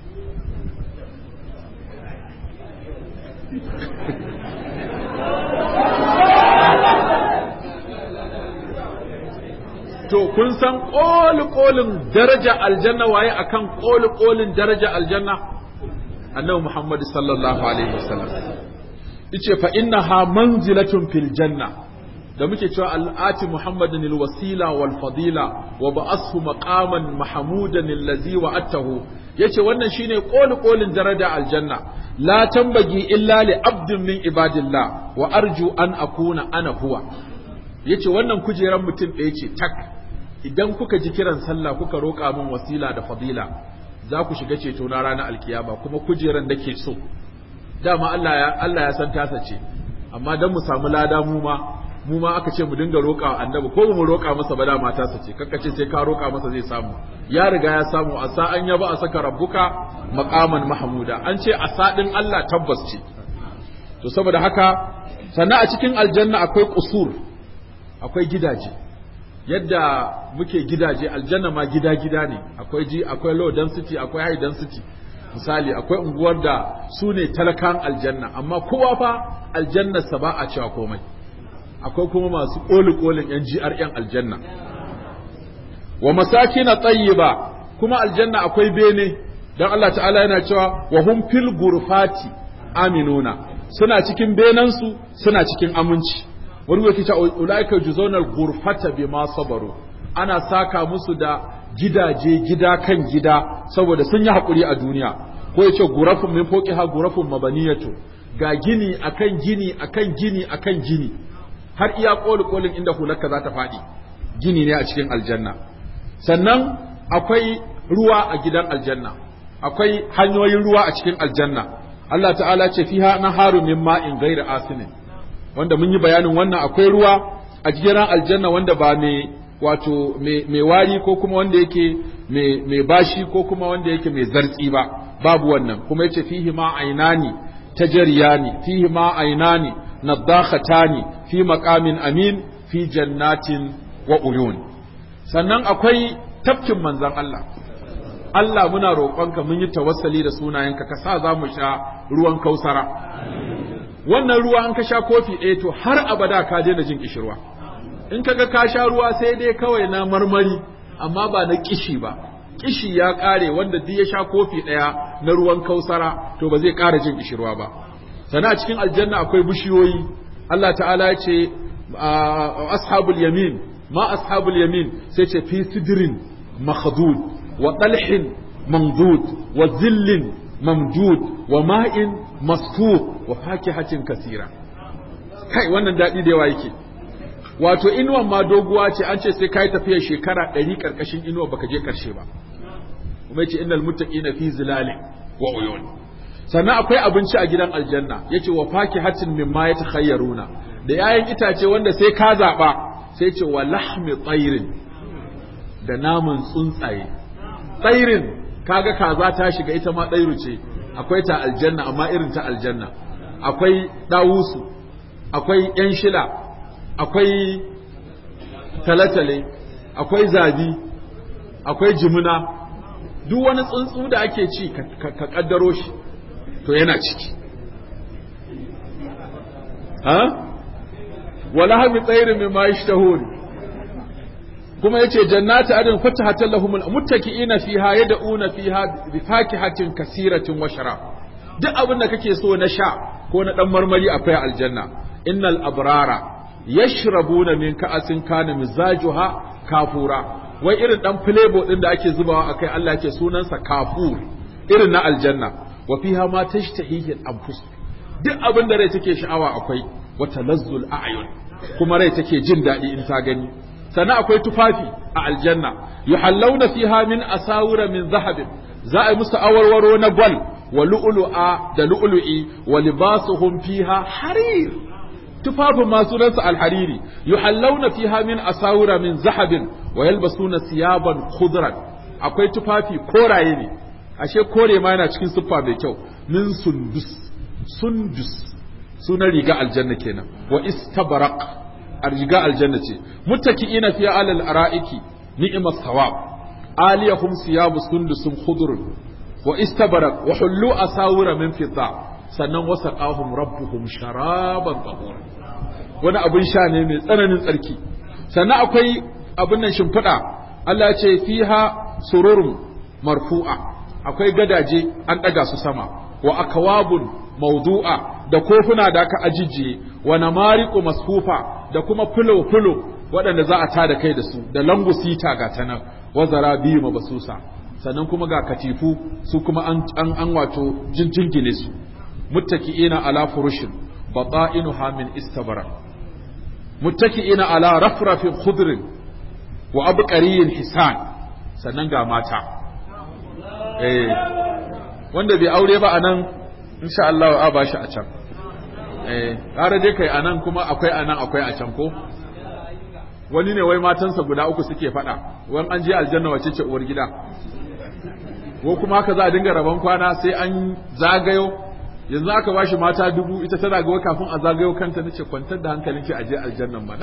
to kun san ƙoli-ƙolin daraja aljanna waye akan ƙoli-ƙolin daraja aljanna annabi Muhammad sallallahu alaihi wasallam yace fa innaha manzilatun fil janna da muke cewa al'ati Muhammadin alwasila wal fadila wa ba'athu maqaman mahmudan allazi wa'atahu yace wannan shine ƙoli-ƙolin daraja aljanna la tambagi illa li abdin min ibadillah wa arju an akuna ana huwa yace wannan kujeran mutum ɗaya ce tak idan kuka ji kiran sallah kuka roƙa min wasila da fadila za ku shiga ceto na ranar alkiyama kuma kujeran da ke so dama Allah ya Allah ya san tasa ce amma dan mu samu lada mu ma mu ma aka ce mu dinga roƙa annabi ko mu roƙa masa ba dama tasa ce kakka ce sai ka roƙa masa zai samu ya riga ya samu a sa an yaba a saka rabbuka maqaman mahmuda an ce a sadin Allah tabbas ce to saboda haka sannan a cikin aljanna akwai kusur akwai gidaje yadda muke gidaje aljanna ma gida-gida ne akwai ji akwai low density akwai high density misali akwai unguwar da su ne talakan aljanna amma kowa fa aljannarsa ba a cewa komai akwai kuma masu ƙoli-ƙolin yan GRN aljanna wa masakina tayyiba kuma aljanna akwai bene dan Allah ta'ala yana cewa wa hum fil gurfati aminuna suna cikin benansu suna cikin aminci wani yake ta ulaika juzawna ghurfata bima sabaru ana saka musu da gidaje gida kan gida saboda sun yi hakuri a duniya ko yace gurafun min fawqiha gurafun mabaniyatu ga gini akan gini akan gini akan gini har iya koli kolin inda hularka za ta faɗi gini ne a cikin aljanna sannan akwai ruwa a gidan aljanna akwai hanyoyin ruwa a cikin aljanna Allah ta'ala ce fiha naharu min ma'in ghairi asinin wanda mun yi bayanin wannan akwai ruwa a jiran aljanna wanda ba mai wato mai wari ko kuma wanda yake mai bashi ko kuma wanda yake mai zartsi ba babu wannan kuma yace fihi ma ainani tajariyani fihi ma ainani nadakhatani fi maqamin amin fi jannatin wa uyun sannan akwai tafkin manzon Allah Allah muna roƙonka mun yi tawassali da sunayenka ka sa za mu sha ruwan kausara wannan ruwa an ka sha kofi ɗaya to har abada ka daina jin kishirwa in kaga ka sha ruwa sai dai kawai na marmari amma ba na kishi ba kishi ya ƙare wanda duk ya sha kofi ɗaya na ruwan kausara to ba zai ƙara jin kishirwa ba sannan a cikin aljanna akwai bishiyoyi Allah ta'ala ya ce ashabul yamin ma ashabul yamin sai ce fi sidrin makhdud wa talhin mamdud wa zillin mamdud wa ma'in masfuq wa fakihatin kasira kai wannan daɗi da yawa yake wato inuwan ma doguwa ce an ce sai kai tafiya shekara ɗari ƙarƙashin inuwa baka je ƙarshe ba kuma yace innal muttaqina fi zilalin wa uyun sannan akwai abinci a gidan aljanna yace wa fakihatin mimma yatakhayyaruna da yayin itace wanda sai ka zaba sai ce wa lahmi tsairin da namun tsuntsaye tsairin kaga kaza ta shiga ita ma tsairu ce akwai ta aljanna amma irin ta aljanna akwai dawusu akwai yan shila akwai talatale akwai zabi akwai jimina duk wani tsuntsu da ake ci ka kaddaro shi to yana ciki ha wala hami tsairin min ma yashtahun kuma yace jannatu adin fatahatan lahum muttaki'ina fiha yad'una fiha bi fakihatin kasiratin wa sharab duk abin da kake so na sha ko na dan marmari akwai aljanna innal abrara yashrabuna min ka'asin kana mizajuha kafura wai irin dan flavor din da ake zubawa akai Allah yake sunansa kafur irin na aljanna wa fiha ma tashtahihi al-anfus duk abin da rai take sha'awa akwai wa talazzul a'yun kuma rai take jin daɗi in ta gani sannan akwai tufafi a aljanna yuhallawna fiha min asawira min zahabin za a yi musu awarwaro na gwal wa lu'lu'a da lu'lu'i wa libasuhum fiha harir tufafin ma sunansa alhariri yuhallawna fiha min asawira min zahabin wa yalbasuna siyaban khudran akwai tufafi koraye ne ashe kore ma yana cikin siffa mai kyau min sundus sundus sunan riga aljanna kenan wa istabraq a riga aljanna ce muttaki'ina fi alal ara'iki ni'mas thawab aliyahum siyabu sundusun khudrun wa istabraq wa hullu asawira min fidda sannan wasaqahum rabbuhum sharaban tahur wani abin sha ne mai tsananin tsarki sannan akwai abin nan shimfiɗa Allah ya ce fiha sururun marfu'a akwai gadaje an ɗaga su sama wa akwabun mawdu'a da kofuna da aka ajijiye wa namariqu masfufa da kuma fulo fulo waɗanda za a tada kai da su da langusita ga ta nan wa zarabiyu mabasusa sannan kuma ga katifu su kuma an an, an wato jinjingine su muttaki'ina ala furushin bata'inuha min istabara muttaki'ina ala rafrafin khudrin wa abqariyin hisan sannan ga mata eh wanda bai aure ba anan insha Allah a bashi a can eh ƙara dai kai anan kuma akwai anan akwai a can ko wani ne wai matansa guda uku suke faɗa wani an je aljanna wace ce uwar gida ko kuma haka za a dinga rabon kwana sai an zagayo yanzu aka bashi mata dubu ita tana ga kafin a zagayo kanta nace kwantar da hankalin ki aje aljannan mana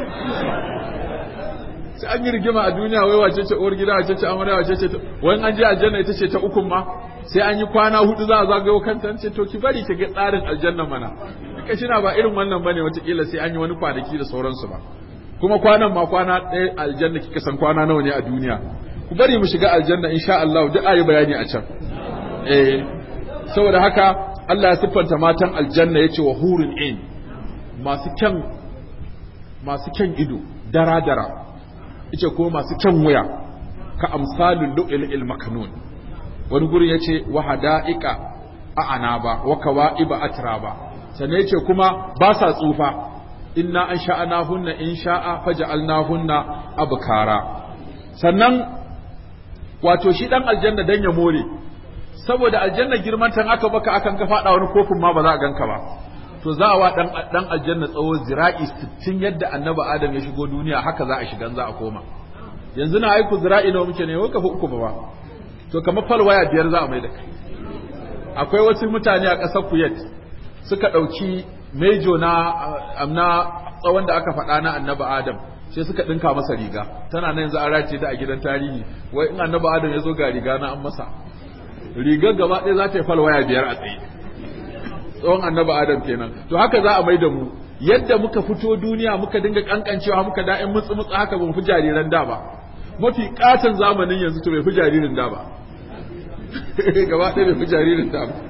sai an yi rigima a duniya wai wace ce uwar gida wace ce amarya wace ce wani an je aljanna ita ce ta ukun ma sai an yi kwana hudu za a zagayo kanta nace to ki bari ki ga tsarin aljanna mana kika shi na ba irin wannan bane watakila sai an yi wani kwanaki da sauransu ba kuma kwanan ma kwana ɗaya aljanna kika san kwana nawa ne a duniya ku bari mu shiga aljanna insha Allah duk ayi bayani a can eh saboda haka Allah ya siffanta matan aljanna yace wa hurun in masu kyan masu kyan ido dara dara yace ko masu kyan wuya ka amsalul lu'il maknun wani gurin yace wa hada'ika a anaba wa kawa'iba atraba sannan yace kuma ba sa tsufa inna an sha'ana hunna in sha'a faja'alna hunna abkara sannan wato shi dan aljanna dan ya more saboda aljanna girman tan aka baka akan ka fada wani kofin ma ba za a ganka ba to za a wa dan dan aljanna tsawo zira'i 60 yadda annabi adam ya shigo duniya haka za a shiga za a koma yanzu na aiku zira'i nawa muke ne wai kafa uku ba to kamar falwaya biyar za a mai da kai akwai wasu mutane a ƙasar Kuwait suka ɗauki mejo na amna tsawon da aka faɗa na annabi Adam sai suka ɗinka masa riga tana nan yanzu an race ta a gidan tarihi wai in annabi Adam ya zo ga riga na an masa rigar gaba ɗaya za ta yi falwaya biyar a tsaye tsawon annabi Adam kenan to haka za a mai da mu yadda muka fito duniya muka dinga kankancewa muka da'in mutsu mutsu haka ban fi jariran da ba mafi katon zamanin yanzu to bai fi jaririn da ba gaba ɗaya bai fi jaririn da ba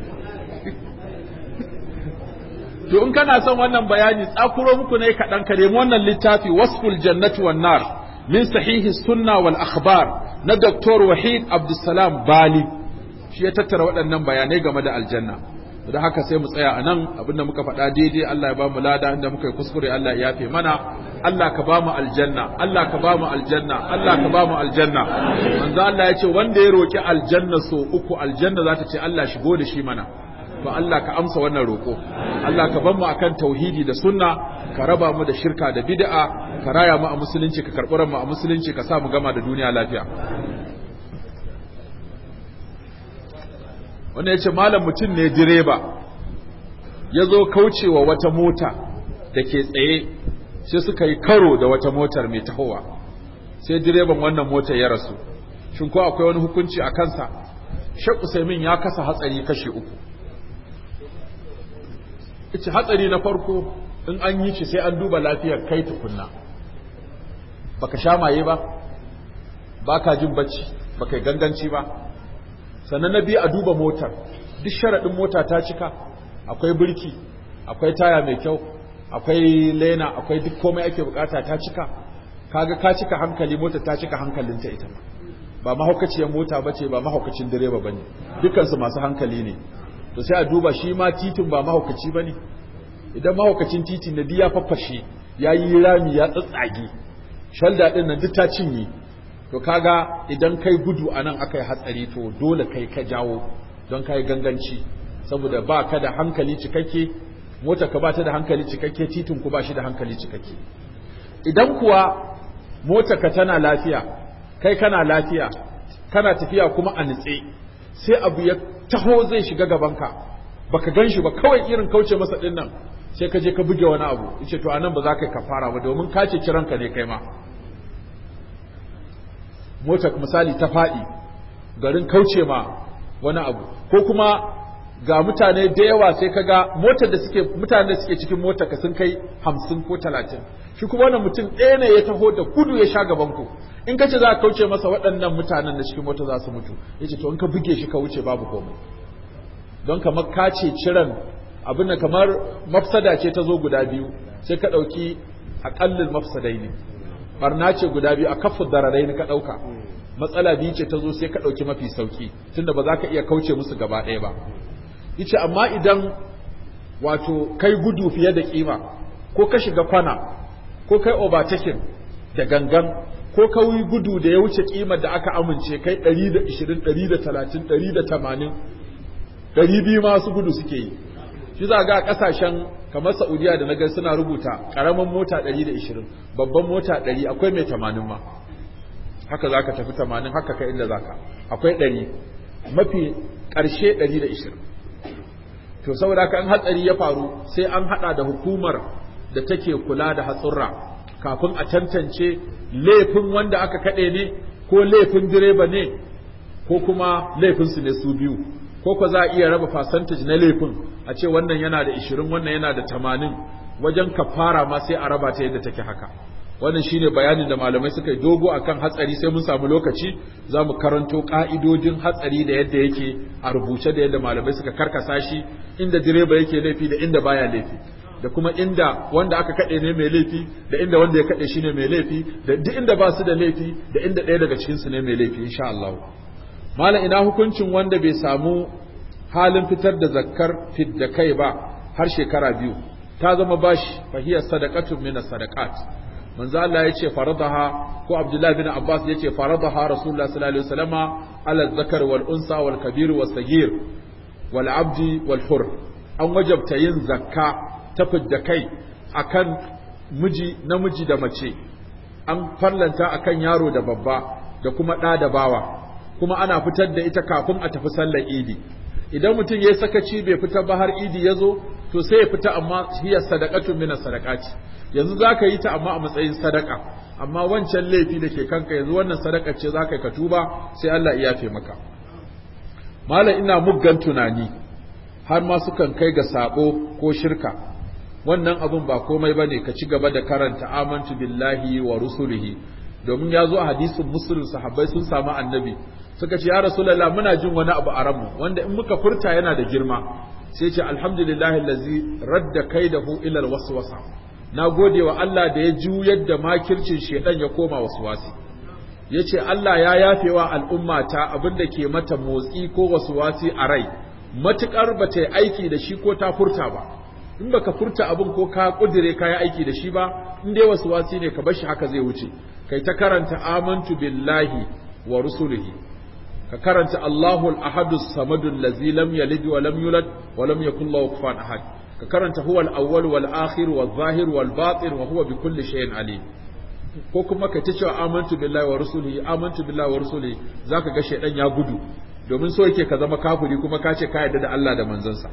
to in kana son wannan bayani tsakuro muku ne kaɗan ka nemi wannan littafi wasful jannati wan nar min sahihi sunna wal akhbar na Dr. Wahid Abdulsalam Bali shi ya tattara waɗannan bayanai game da aljanna da haka sai mu tsaya a nan abinda muka faɗa daidai Allah ya ba mu lada inda muka yi kuskure Allah ya yafe mana Allah ka ba mu aljanna Allah ka ba mu aljanna Allah ka ba mu aljanna manzo Allah ya ce wanda ya roki aljanna so uku aljanna za ta ce Allah shigo da shi mana to Allah ka amsa wannan roko Allah ka bar mu akan tauhidi da sunna ka raba mu da shirka da bid'a ka raya mu a musulunci ka karɓi mu a musulunci ka sa mu gama da duniya lafiya wanda ya ce malam mutum ne direba ya zo kaucewa wata mota da ke tsaye sai suka yi karo da wata motar mai tahowa sai direban wannan motar ya rasu shin ko akwai wani hukunci a kansa shek usaimin ya kasa hatsari kashi uku ita hatsari na farko in an yi shi sai an duba lafiyar kai tukunna baka sha maye ba baka jin bacci baka yi ganganci ba sannan na biyu a duba motar duk sharaɗin mota ta cika akwai birki akwai taya mai kyau akwai lena akwai duk komai ake bukata ta cika kaga ka cika hankali mota ta cika hankalinta ita ba mahaukaciyar mota bace ba mahaukacin direba bane dukansu masu hankali ne to sai a duba shi ma titin ba mahaukaci bane idan mahaukacin titin na biya faffashe ya yi rami ya tsatsage shalda din nan duk ta cinye to kaga idan kai gudu a nan aka yi hatsari to dole kai ka jawo don kai ganganci saboda ba ka da hankali cikakke mota ka ba ta da hankali cikakke titin ku ba shi da hankali cikakke idan kuwa mota ka tana lafiya kai kana lafiya kana tafiya kuma a nitse sai abu ya taho zai shiga gabanka baka gan shi ba kawai irin kauce masa din nan sai ka je ka buge wani abu yace to anan ba za ka yi kafara ba domin ka ce kiranka ne kai ma motar misali ta faɗi garin kauce ma wani abu ko kuma ga mutane da yawa sai kaga motar da suke mutane da suke cikin motar ka sun kai hamsin ko talatin shi kuma wannan mutum ɗaya ne ya taho da kudu ya sha gaban ku in ka ce za ka kauce masa waɗannan mutanen da cikin mota za su mutu ya ce to in ka buge shi ka wuce babu komai don kamar ka ce ciran abin da kamar mafsada ce ta zo guda biyu sai ka ɗauki aƙallin mafsadai ne barna ce guda biyu a kafa dararai ka ɗauka matsala biyu ce ta zo sai ka ɗauki mafi sauki tunda ba za ka iya kauce musu gaba ɗaya ba yace amma idan wato kai gudu fiye da kima ko ka shiga kwana ko kai overtaking da gangan ko ka yi gudu da ya wuce kimar da aka amince kai 120 130 180 200 masu gudu suke yi shi za ga kasashen kamar Saudiya da naga suna rubuta karamin mota 120 babban mota 100 akwai mai 80 ma haka zaka tafi 80 haka kai inda zaka akwai 100 mafi karshe 120 to saboda haka in hatsari ya faru sai an hada da hukumar da take kula da hatsurra kafin a tantance laifin wanda aka kade ne ko laifin direba ne ko kuma laifin su ne su biyu ko ko za a iya raba percentage na laifin a ce wannan yana da 20 wannan yana da 80 wajen kafara ma sai a raba ta yadda take haka wannan shine bayanin da malamai suka yi dogo akan hatsari sai mun samu lokaci za mu karanto ka'idojin hatsari da yadda yake a rubuce da yadda malamai suka karkasa shi inda direba yake laifi da inda baya laifi da kuma inda wanda aka kaɗe ne mai laifi da inda wanda ya kaɗe shi ne mai laifi da duk inda ba su da laifi da inda ɗaya daga cikin su ne mai laifi insha Allah malam ina hukuncin wanda bai samu halin fitar da zakkar fidda kai ba har shekara biyu ta zama bashi fahiyar sadaqatun min sadaqat manzo Allah yace faradaha ko Abdullah bin Abbas yace faradaha Rasulullah sallallahu alaihi wasallama ala zakar wal unsa wal kabir was sagir wal abdi wal hur an wajabta yin zakka ta fidda kai akan miji namiji da mace an farlanta akan yaro da babba da kuma ɗa da bawa kuma ana fitar da ita kafin a tafi sallar idi idan mutum ya sakaci bai fitar ba har idi ya zo to sai ya fita amma hiya sadaqatun min sadaqati yanzu zaka yi ta amma a matsayin sadaka amma wancan laifi da ke kanka yanzu wannan sadaka ce zaka ka tuba sai Allah ya yafe maka malam ina muggan tunani har ma sukan kai ga sabo ko shirka wannan abun ba komai bane ka ci gaba da karanta amantu billahi wa rusulihi domin ya zo a hadisin muslim sahabbai sun samu annabi suka ce ya rasulullah muna jin wani abu a ranmu wanda in muka furta yana da girma sai ce alhamdulillahi allazi radda kaidahu ila alwaswasa na gode wa Allah da ya juyar da makircin shedan ya koma waswasi yace Allah ya yafewa al'umma ta abinda ke mata motsi ko waswasi a rai matukar bata yi aiki da shi ko ta furta ba in baka furta abin ko ka kudire ka yi aiki da shi ba in dai waswasi ne ka bar shi haka zai wuce kai ta karanta amantu billahi wa rusulihi ka karanta Allahul ahadus samadul ladzi lam yalid wa lam yulad wa lam yakul lahu kufuwan ahad ka karanta huwal awwal wal akhir wal zahir wal batin wa huwa bikulli shay'in alim ko kuma ka ta cewa amantu billahi wa rusulihi amantu billahi wa rusulihi zaka ga shaydan ya gudu domin so yake ka zama kafiri kuma ka ce ka yarda da Allah da manzansa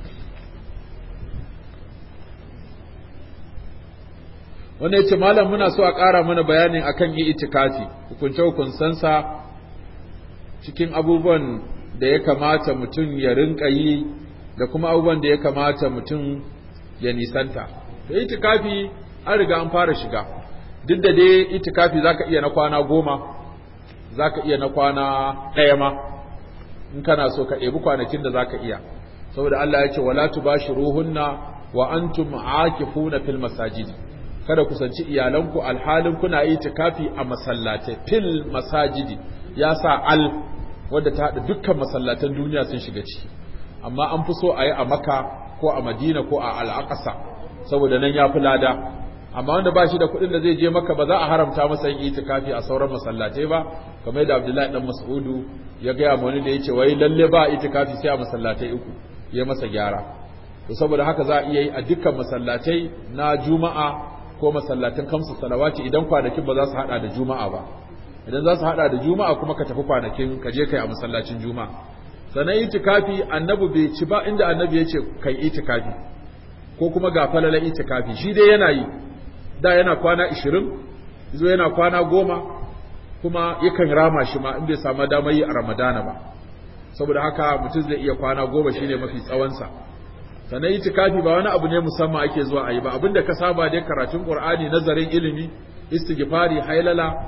wannan yace malam muna so a ƙara mana bayanin akan yi itikafi hukunce hukunsansa cikin abubuwan da ya kamata mutum ya rinka yi da kuma abubuwan da ya kamata mutum ya nisanta da itikafi an riga an fara shiga duk da dai itikafi zaka iya na kwana goma zaka iya na kwana ɗaya ma in kana so ka ɗebi kwanakin da zaka iya saboda Allah ya ce wala tubashiruhunna wa antum aakifuna fil masajid kada kusanci iyalanku alhalin kuna itikafi a masallatai fil masajidi ya sa al wadda ta haɗa dukkan masallatan duniya sun shiga ciki amma an fi so a yi a maka ko a madina ko a al'aƙasa saboda nan ya fi lada amma wanda ba shi da kuɗin da zai je maka ba za a haramta masa yin itikafi a sauran masallatai ba kamar yadda abdullahi dan mas'udu ya gaya ma wani da ya ce wai lalle ba itikafi sai a masallatai uku ya masa gyara to saboda haka za a iya yi a dukkan masallatai na juma'a ko masallatan kamsu salawati idan kwanakin ba za su hada da juma'a ba idan za su hada da juma'a kuma ka tafi kwanakin ka je kai a masallacin juma'a sannan itikafi annabi bai ci ba inda annabi ya ce kai itikafi ko kuma ga falala itikafi shi dai yana yi da yana kwana 20 zo yana kwana goma kuma yakan rama shi ma in bai samu damar yi a ramadana ba saboda haka mutum zai iya kwana goma shine mafi tsawonsa sannan itikafi ba wani abu ne musamman ake zuwa a yi ba abinda ka saba dai karatun qur'ani nazarin ilimi istighfari hailala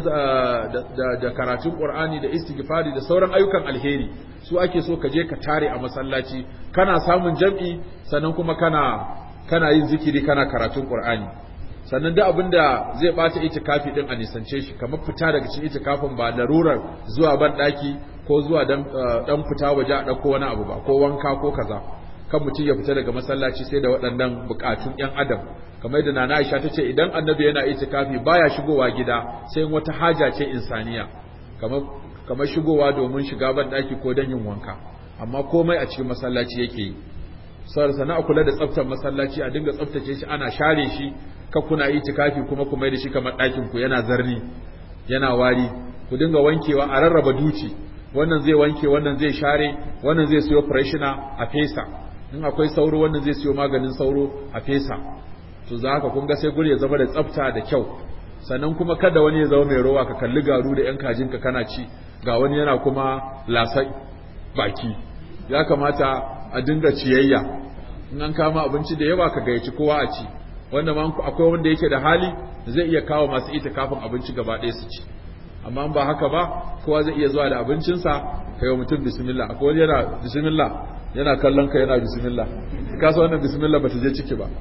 da karatun qur'ani da istighfari da sauran ayyukan alheri su ake so ka je ka tare a masallaci kana samun jam'i sannan kuma kana kana yin zikiri kana karatun qur'ani sannan duk abinda zai bata itikafi din a nisance shi kamar fita daga cikin itikafin ba larurar zuwa ban daki ko zuwa dan dan fita waje a dauko wani abu ba ko wanka ko kaza kan mutum ya fita daga masallaci sai da waɗannan bukatun ‘yan adam kamar yadda nana Aisha ta ce idan annabi yana itikafi baya shigowa gida sai wata haja ce insaniya kamar kamar shigowa domin shiga ban daki ko dan yin wanka amma komai a cikin masallaci yake yi saboda sana kula da tsaftar masallaci a dinga tsaftace shi ana share shi ka kuna itikafi kuma kuma da shi kamar ɗakin ku yana zarni yana wari ku dinga wankewa a rarraba duci wannan zai wanke wannan zai share wannan zai siyo freshener a fesa in akwai sauro wannan zai siyo maganin sauro a fesa to za ka kun ga sai guri ya zama da tsafta da kyau sannan kuma kada wani ya zama mai rowa ka kalli garu da yan kajinka kana ci ga wani yana kuma lasa baki ya kamata a dinga ciyayya in an kama abinci da yawa ka gayyaci kowa a ci wanda ma akwai wanda yake da hali zai iya kawo masu ita kafin abinci gaba ɗaya su ci amma ba haka ba kowa zai iya zuwa da abincinsa ka yi mutum bismillah akwai wani yana bismillah yana kallon ka yana bismillah ka san wannan bismillah bata je ciki ba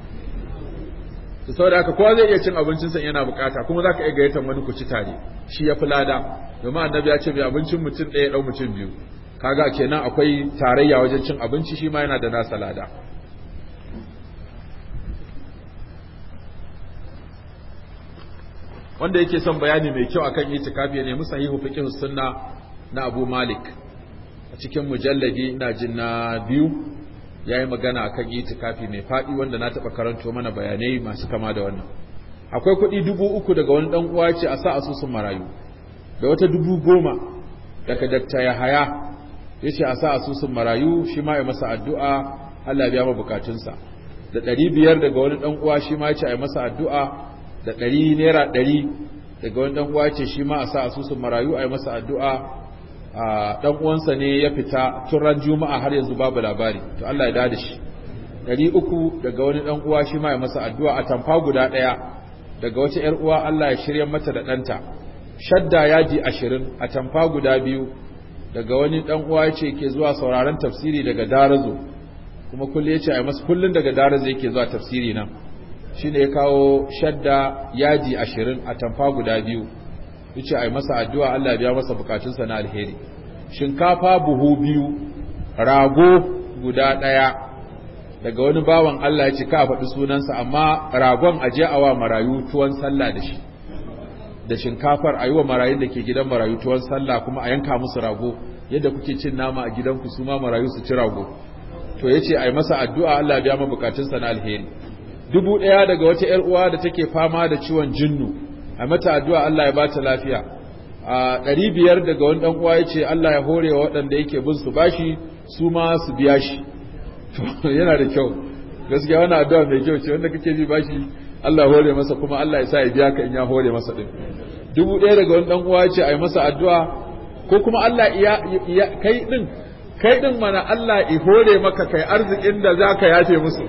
to saboda haka kowa zai iya cin abincinsa yana bukata kuma zaka iya gayyatar wani ku ci tare shi ya fi lada domin annabi ya ce mai abincin mutum ɗaya ɗau mutum biyu kaga kenan akwai tarayya wajen cin abinci shi ma yana da nasa lada wanda yake son bayani mai kyau akan itikafi ya nemi sahihu fiqh sunna na Abu Malik a cikin mujalladi ina jin na biyu ya yi magana akan itikafi mai faɗi wanda na taɓa karanto mana bayanai masu kama da wannan akwai kuɗi dubu uku daga wani ɗan uwa ce a sa asusun marayu da wata dubu goma daga dakta ya haya ya ce a sa asusun marayu shi ma ya masa addu'a Allah biya ma bukatunsa da ɗari biyar daga wani ɗan uwa shi ma ya ce a yi masa addu'a da ɗari naira ɗari daga wani ɗan uwa ce shi ma a sa asusun marayu a yi masa addu'a a ɗan uwansa ne ya fita tun ran juma'a har yanzu babu labari to Allah ya dada shi ɗari uku daga wani ɗan uwa shi ma ya masa addu'a a tamfa guda ɗaya daga wata ‘yar uwa Allah ya shirya mata da ɗanta shadda yaji ashirin a tamfa guda biyu daga wani ɗan uwa ya ce ke zuwa sauraron tafsiri daga darazo kuma kullum ya ce a masa kullum daga darazo yake zuwa tafsiri nan shi ne ya kawo shadda yaji ashirin a tamfa guda biyu ya ce a masa addu'a Allah biya masa bukatunsa na alheri shinkafa buhu biyu rago guda ɗaya daga wani bawan Allah ya ce ka faɗi sunansa amma ragon aje awa marayu tuwon sallah da shi da shinkafar a yi wa marayun da ke gidan marayu tuwon sallah kuma a yanka musu rago yadda kuke cin nama a gidanku su ma marayu su ci rago to ya ce a yi masa addu'a Allah biya ma bukatunsa na alheri dubu ɗaya daga wata ‘yar uwa da take fama da ciwon jinnu a mata addu'a Allah ya bata lafiya a ɗari biyar daga wani ɗan uwa ya ce Allah ya hore wa waɗanda yake bin su bashi su ma su biya shi yana da kyau gaskiya wani addu'a mai kyau ce wanda kake bi bashi Allah hore masa kuma Allah ya sa ya biya ka in ya hore masa din dubu ɗaya daga wani ɗan uwa ce a yi masa addu'a ko kuma Allah ya kai din kai din mana Allah i hore maka kai arzikin da za ka yafe musu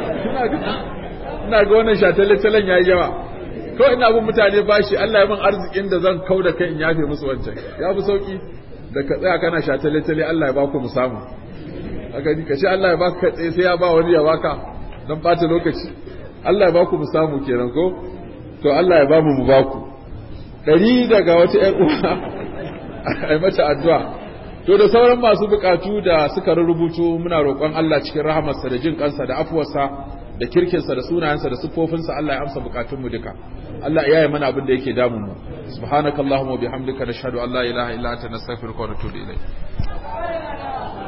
ina ga wannan shataletalen ya yi yawa kawai ina bin mutane bashi Allah ya min arzikin da zan kau da kai in yafe musu wancan ya fi sauki da ka tsaya kana shataletale Allah ya ba ku mu samu a gani ka ce Allah ya baka ka tsaye sai ya ba wani ya baka don ɓata lokaci Allah ya ba ku mu samu kenan ko to Allah ya ba mu mu ba ku ɗari daga wata ‘yar uwa a mata addu'a to da sauran masu bukatu da suka rubutu muna roƙon Allah cikin rahamarsa da jin kansa da afuwarsa da kirkinsa da sunayensa da siffofinsa Allah ya amsa bukatunmu duka Allah ya yi mana abin da yake damun mu subhanakallahumma wa bihamdika nashhadu an la ilaha illa anta nastaghfiruka wa natubu ilayk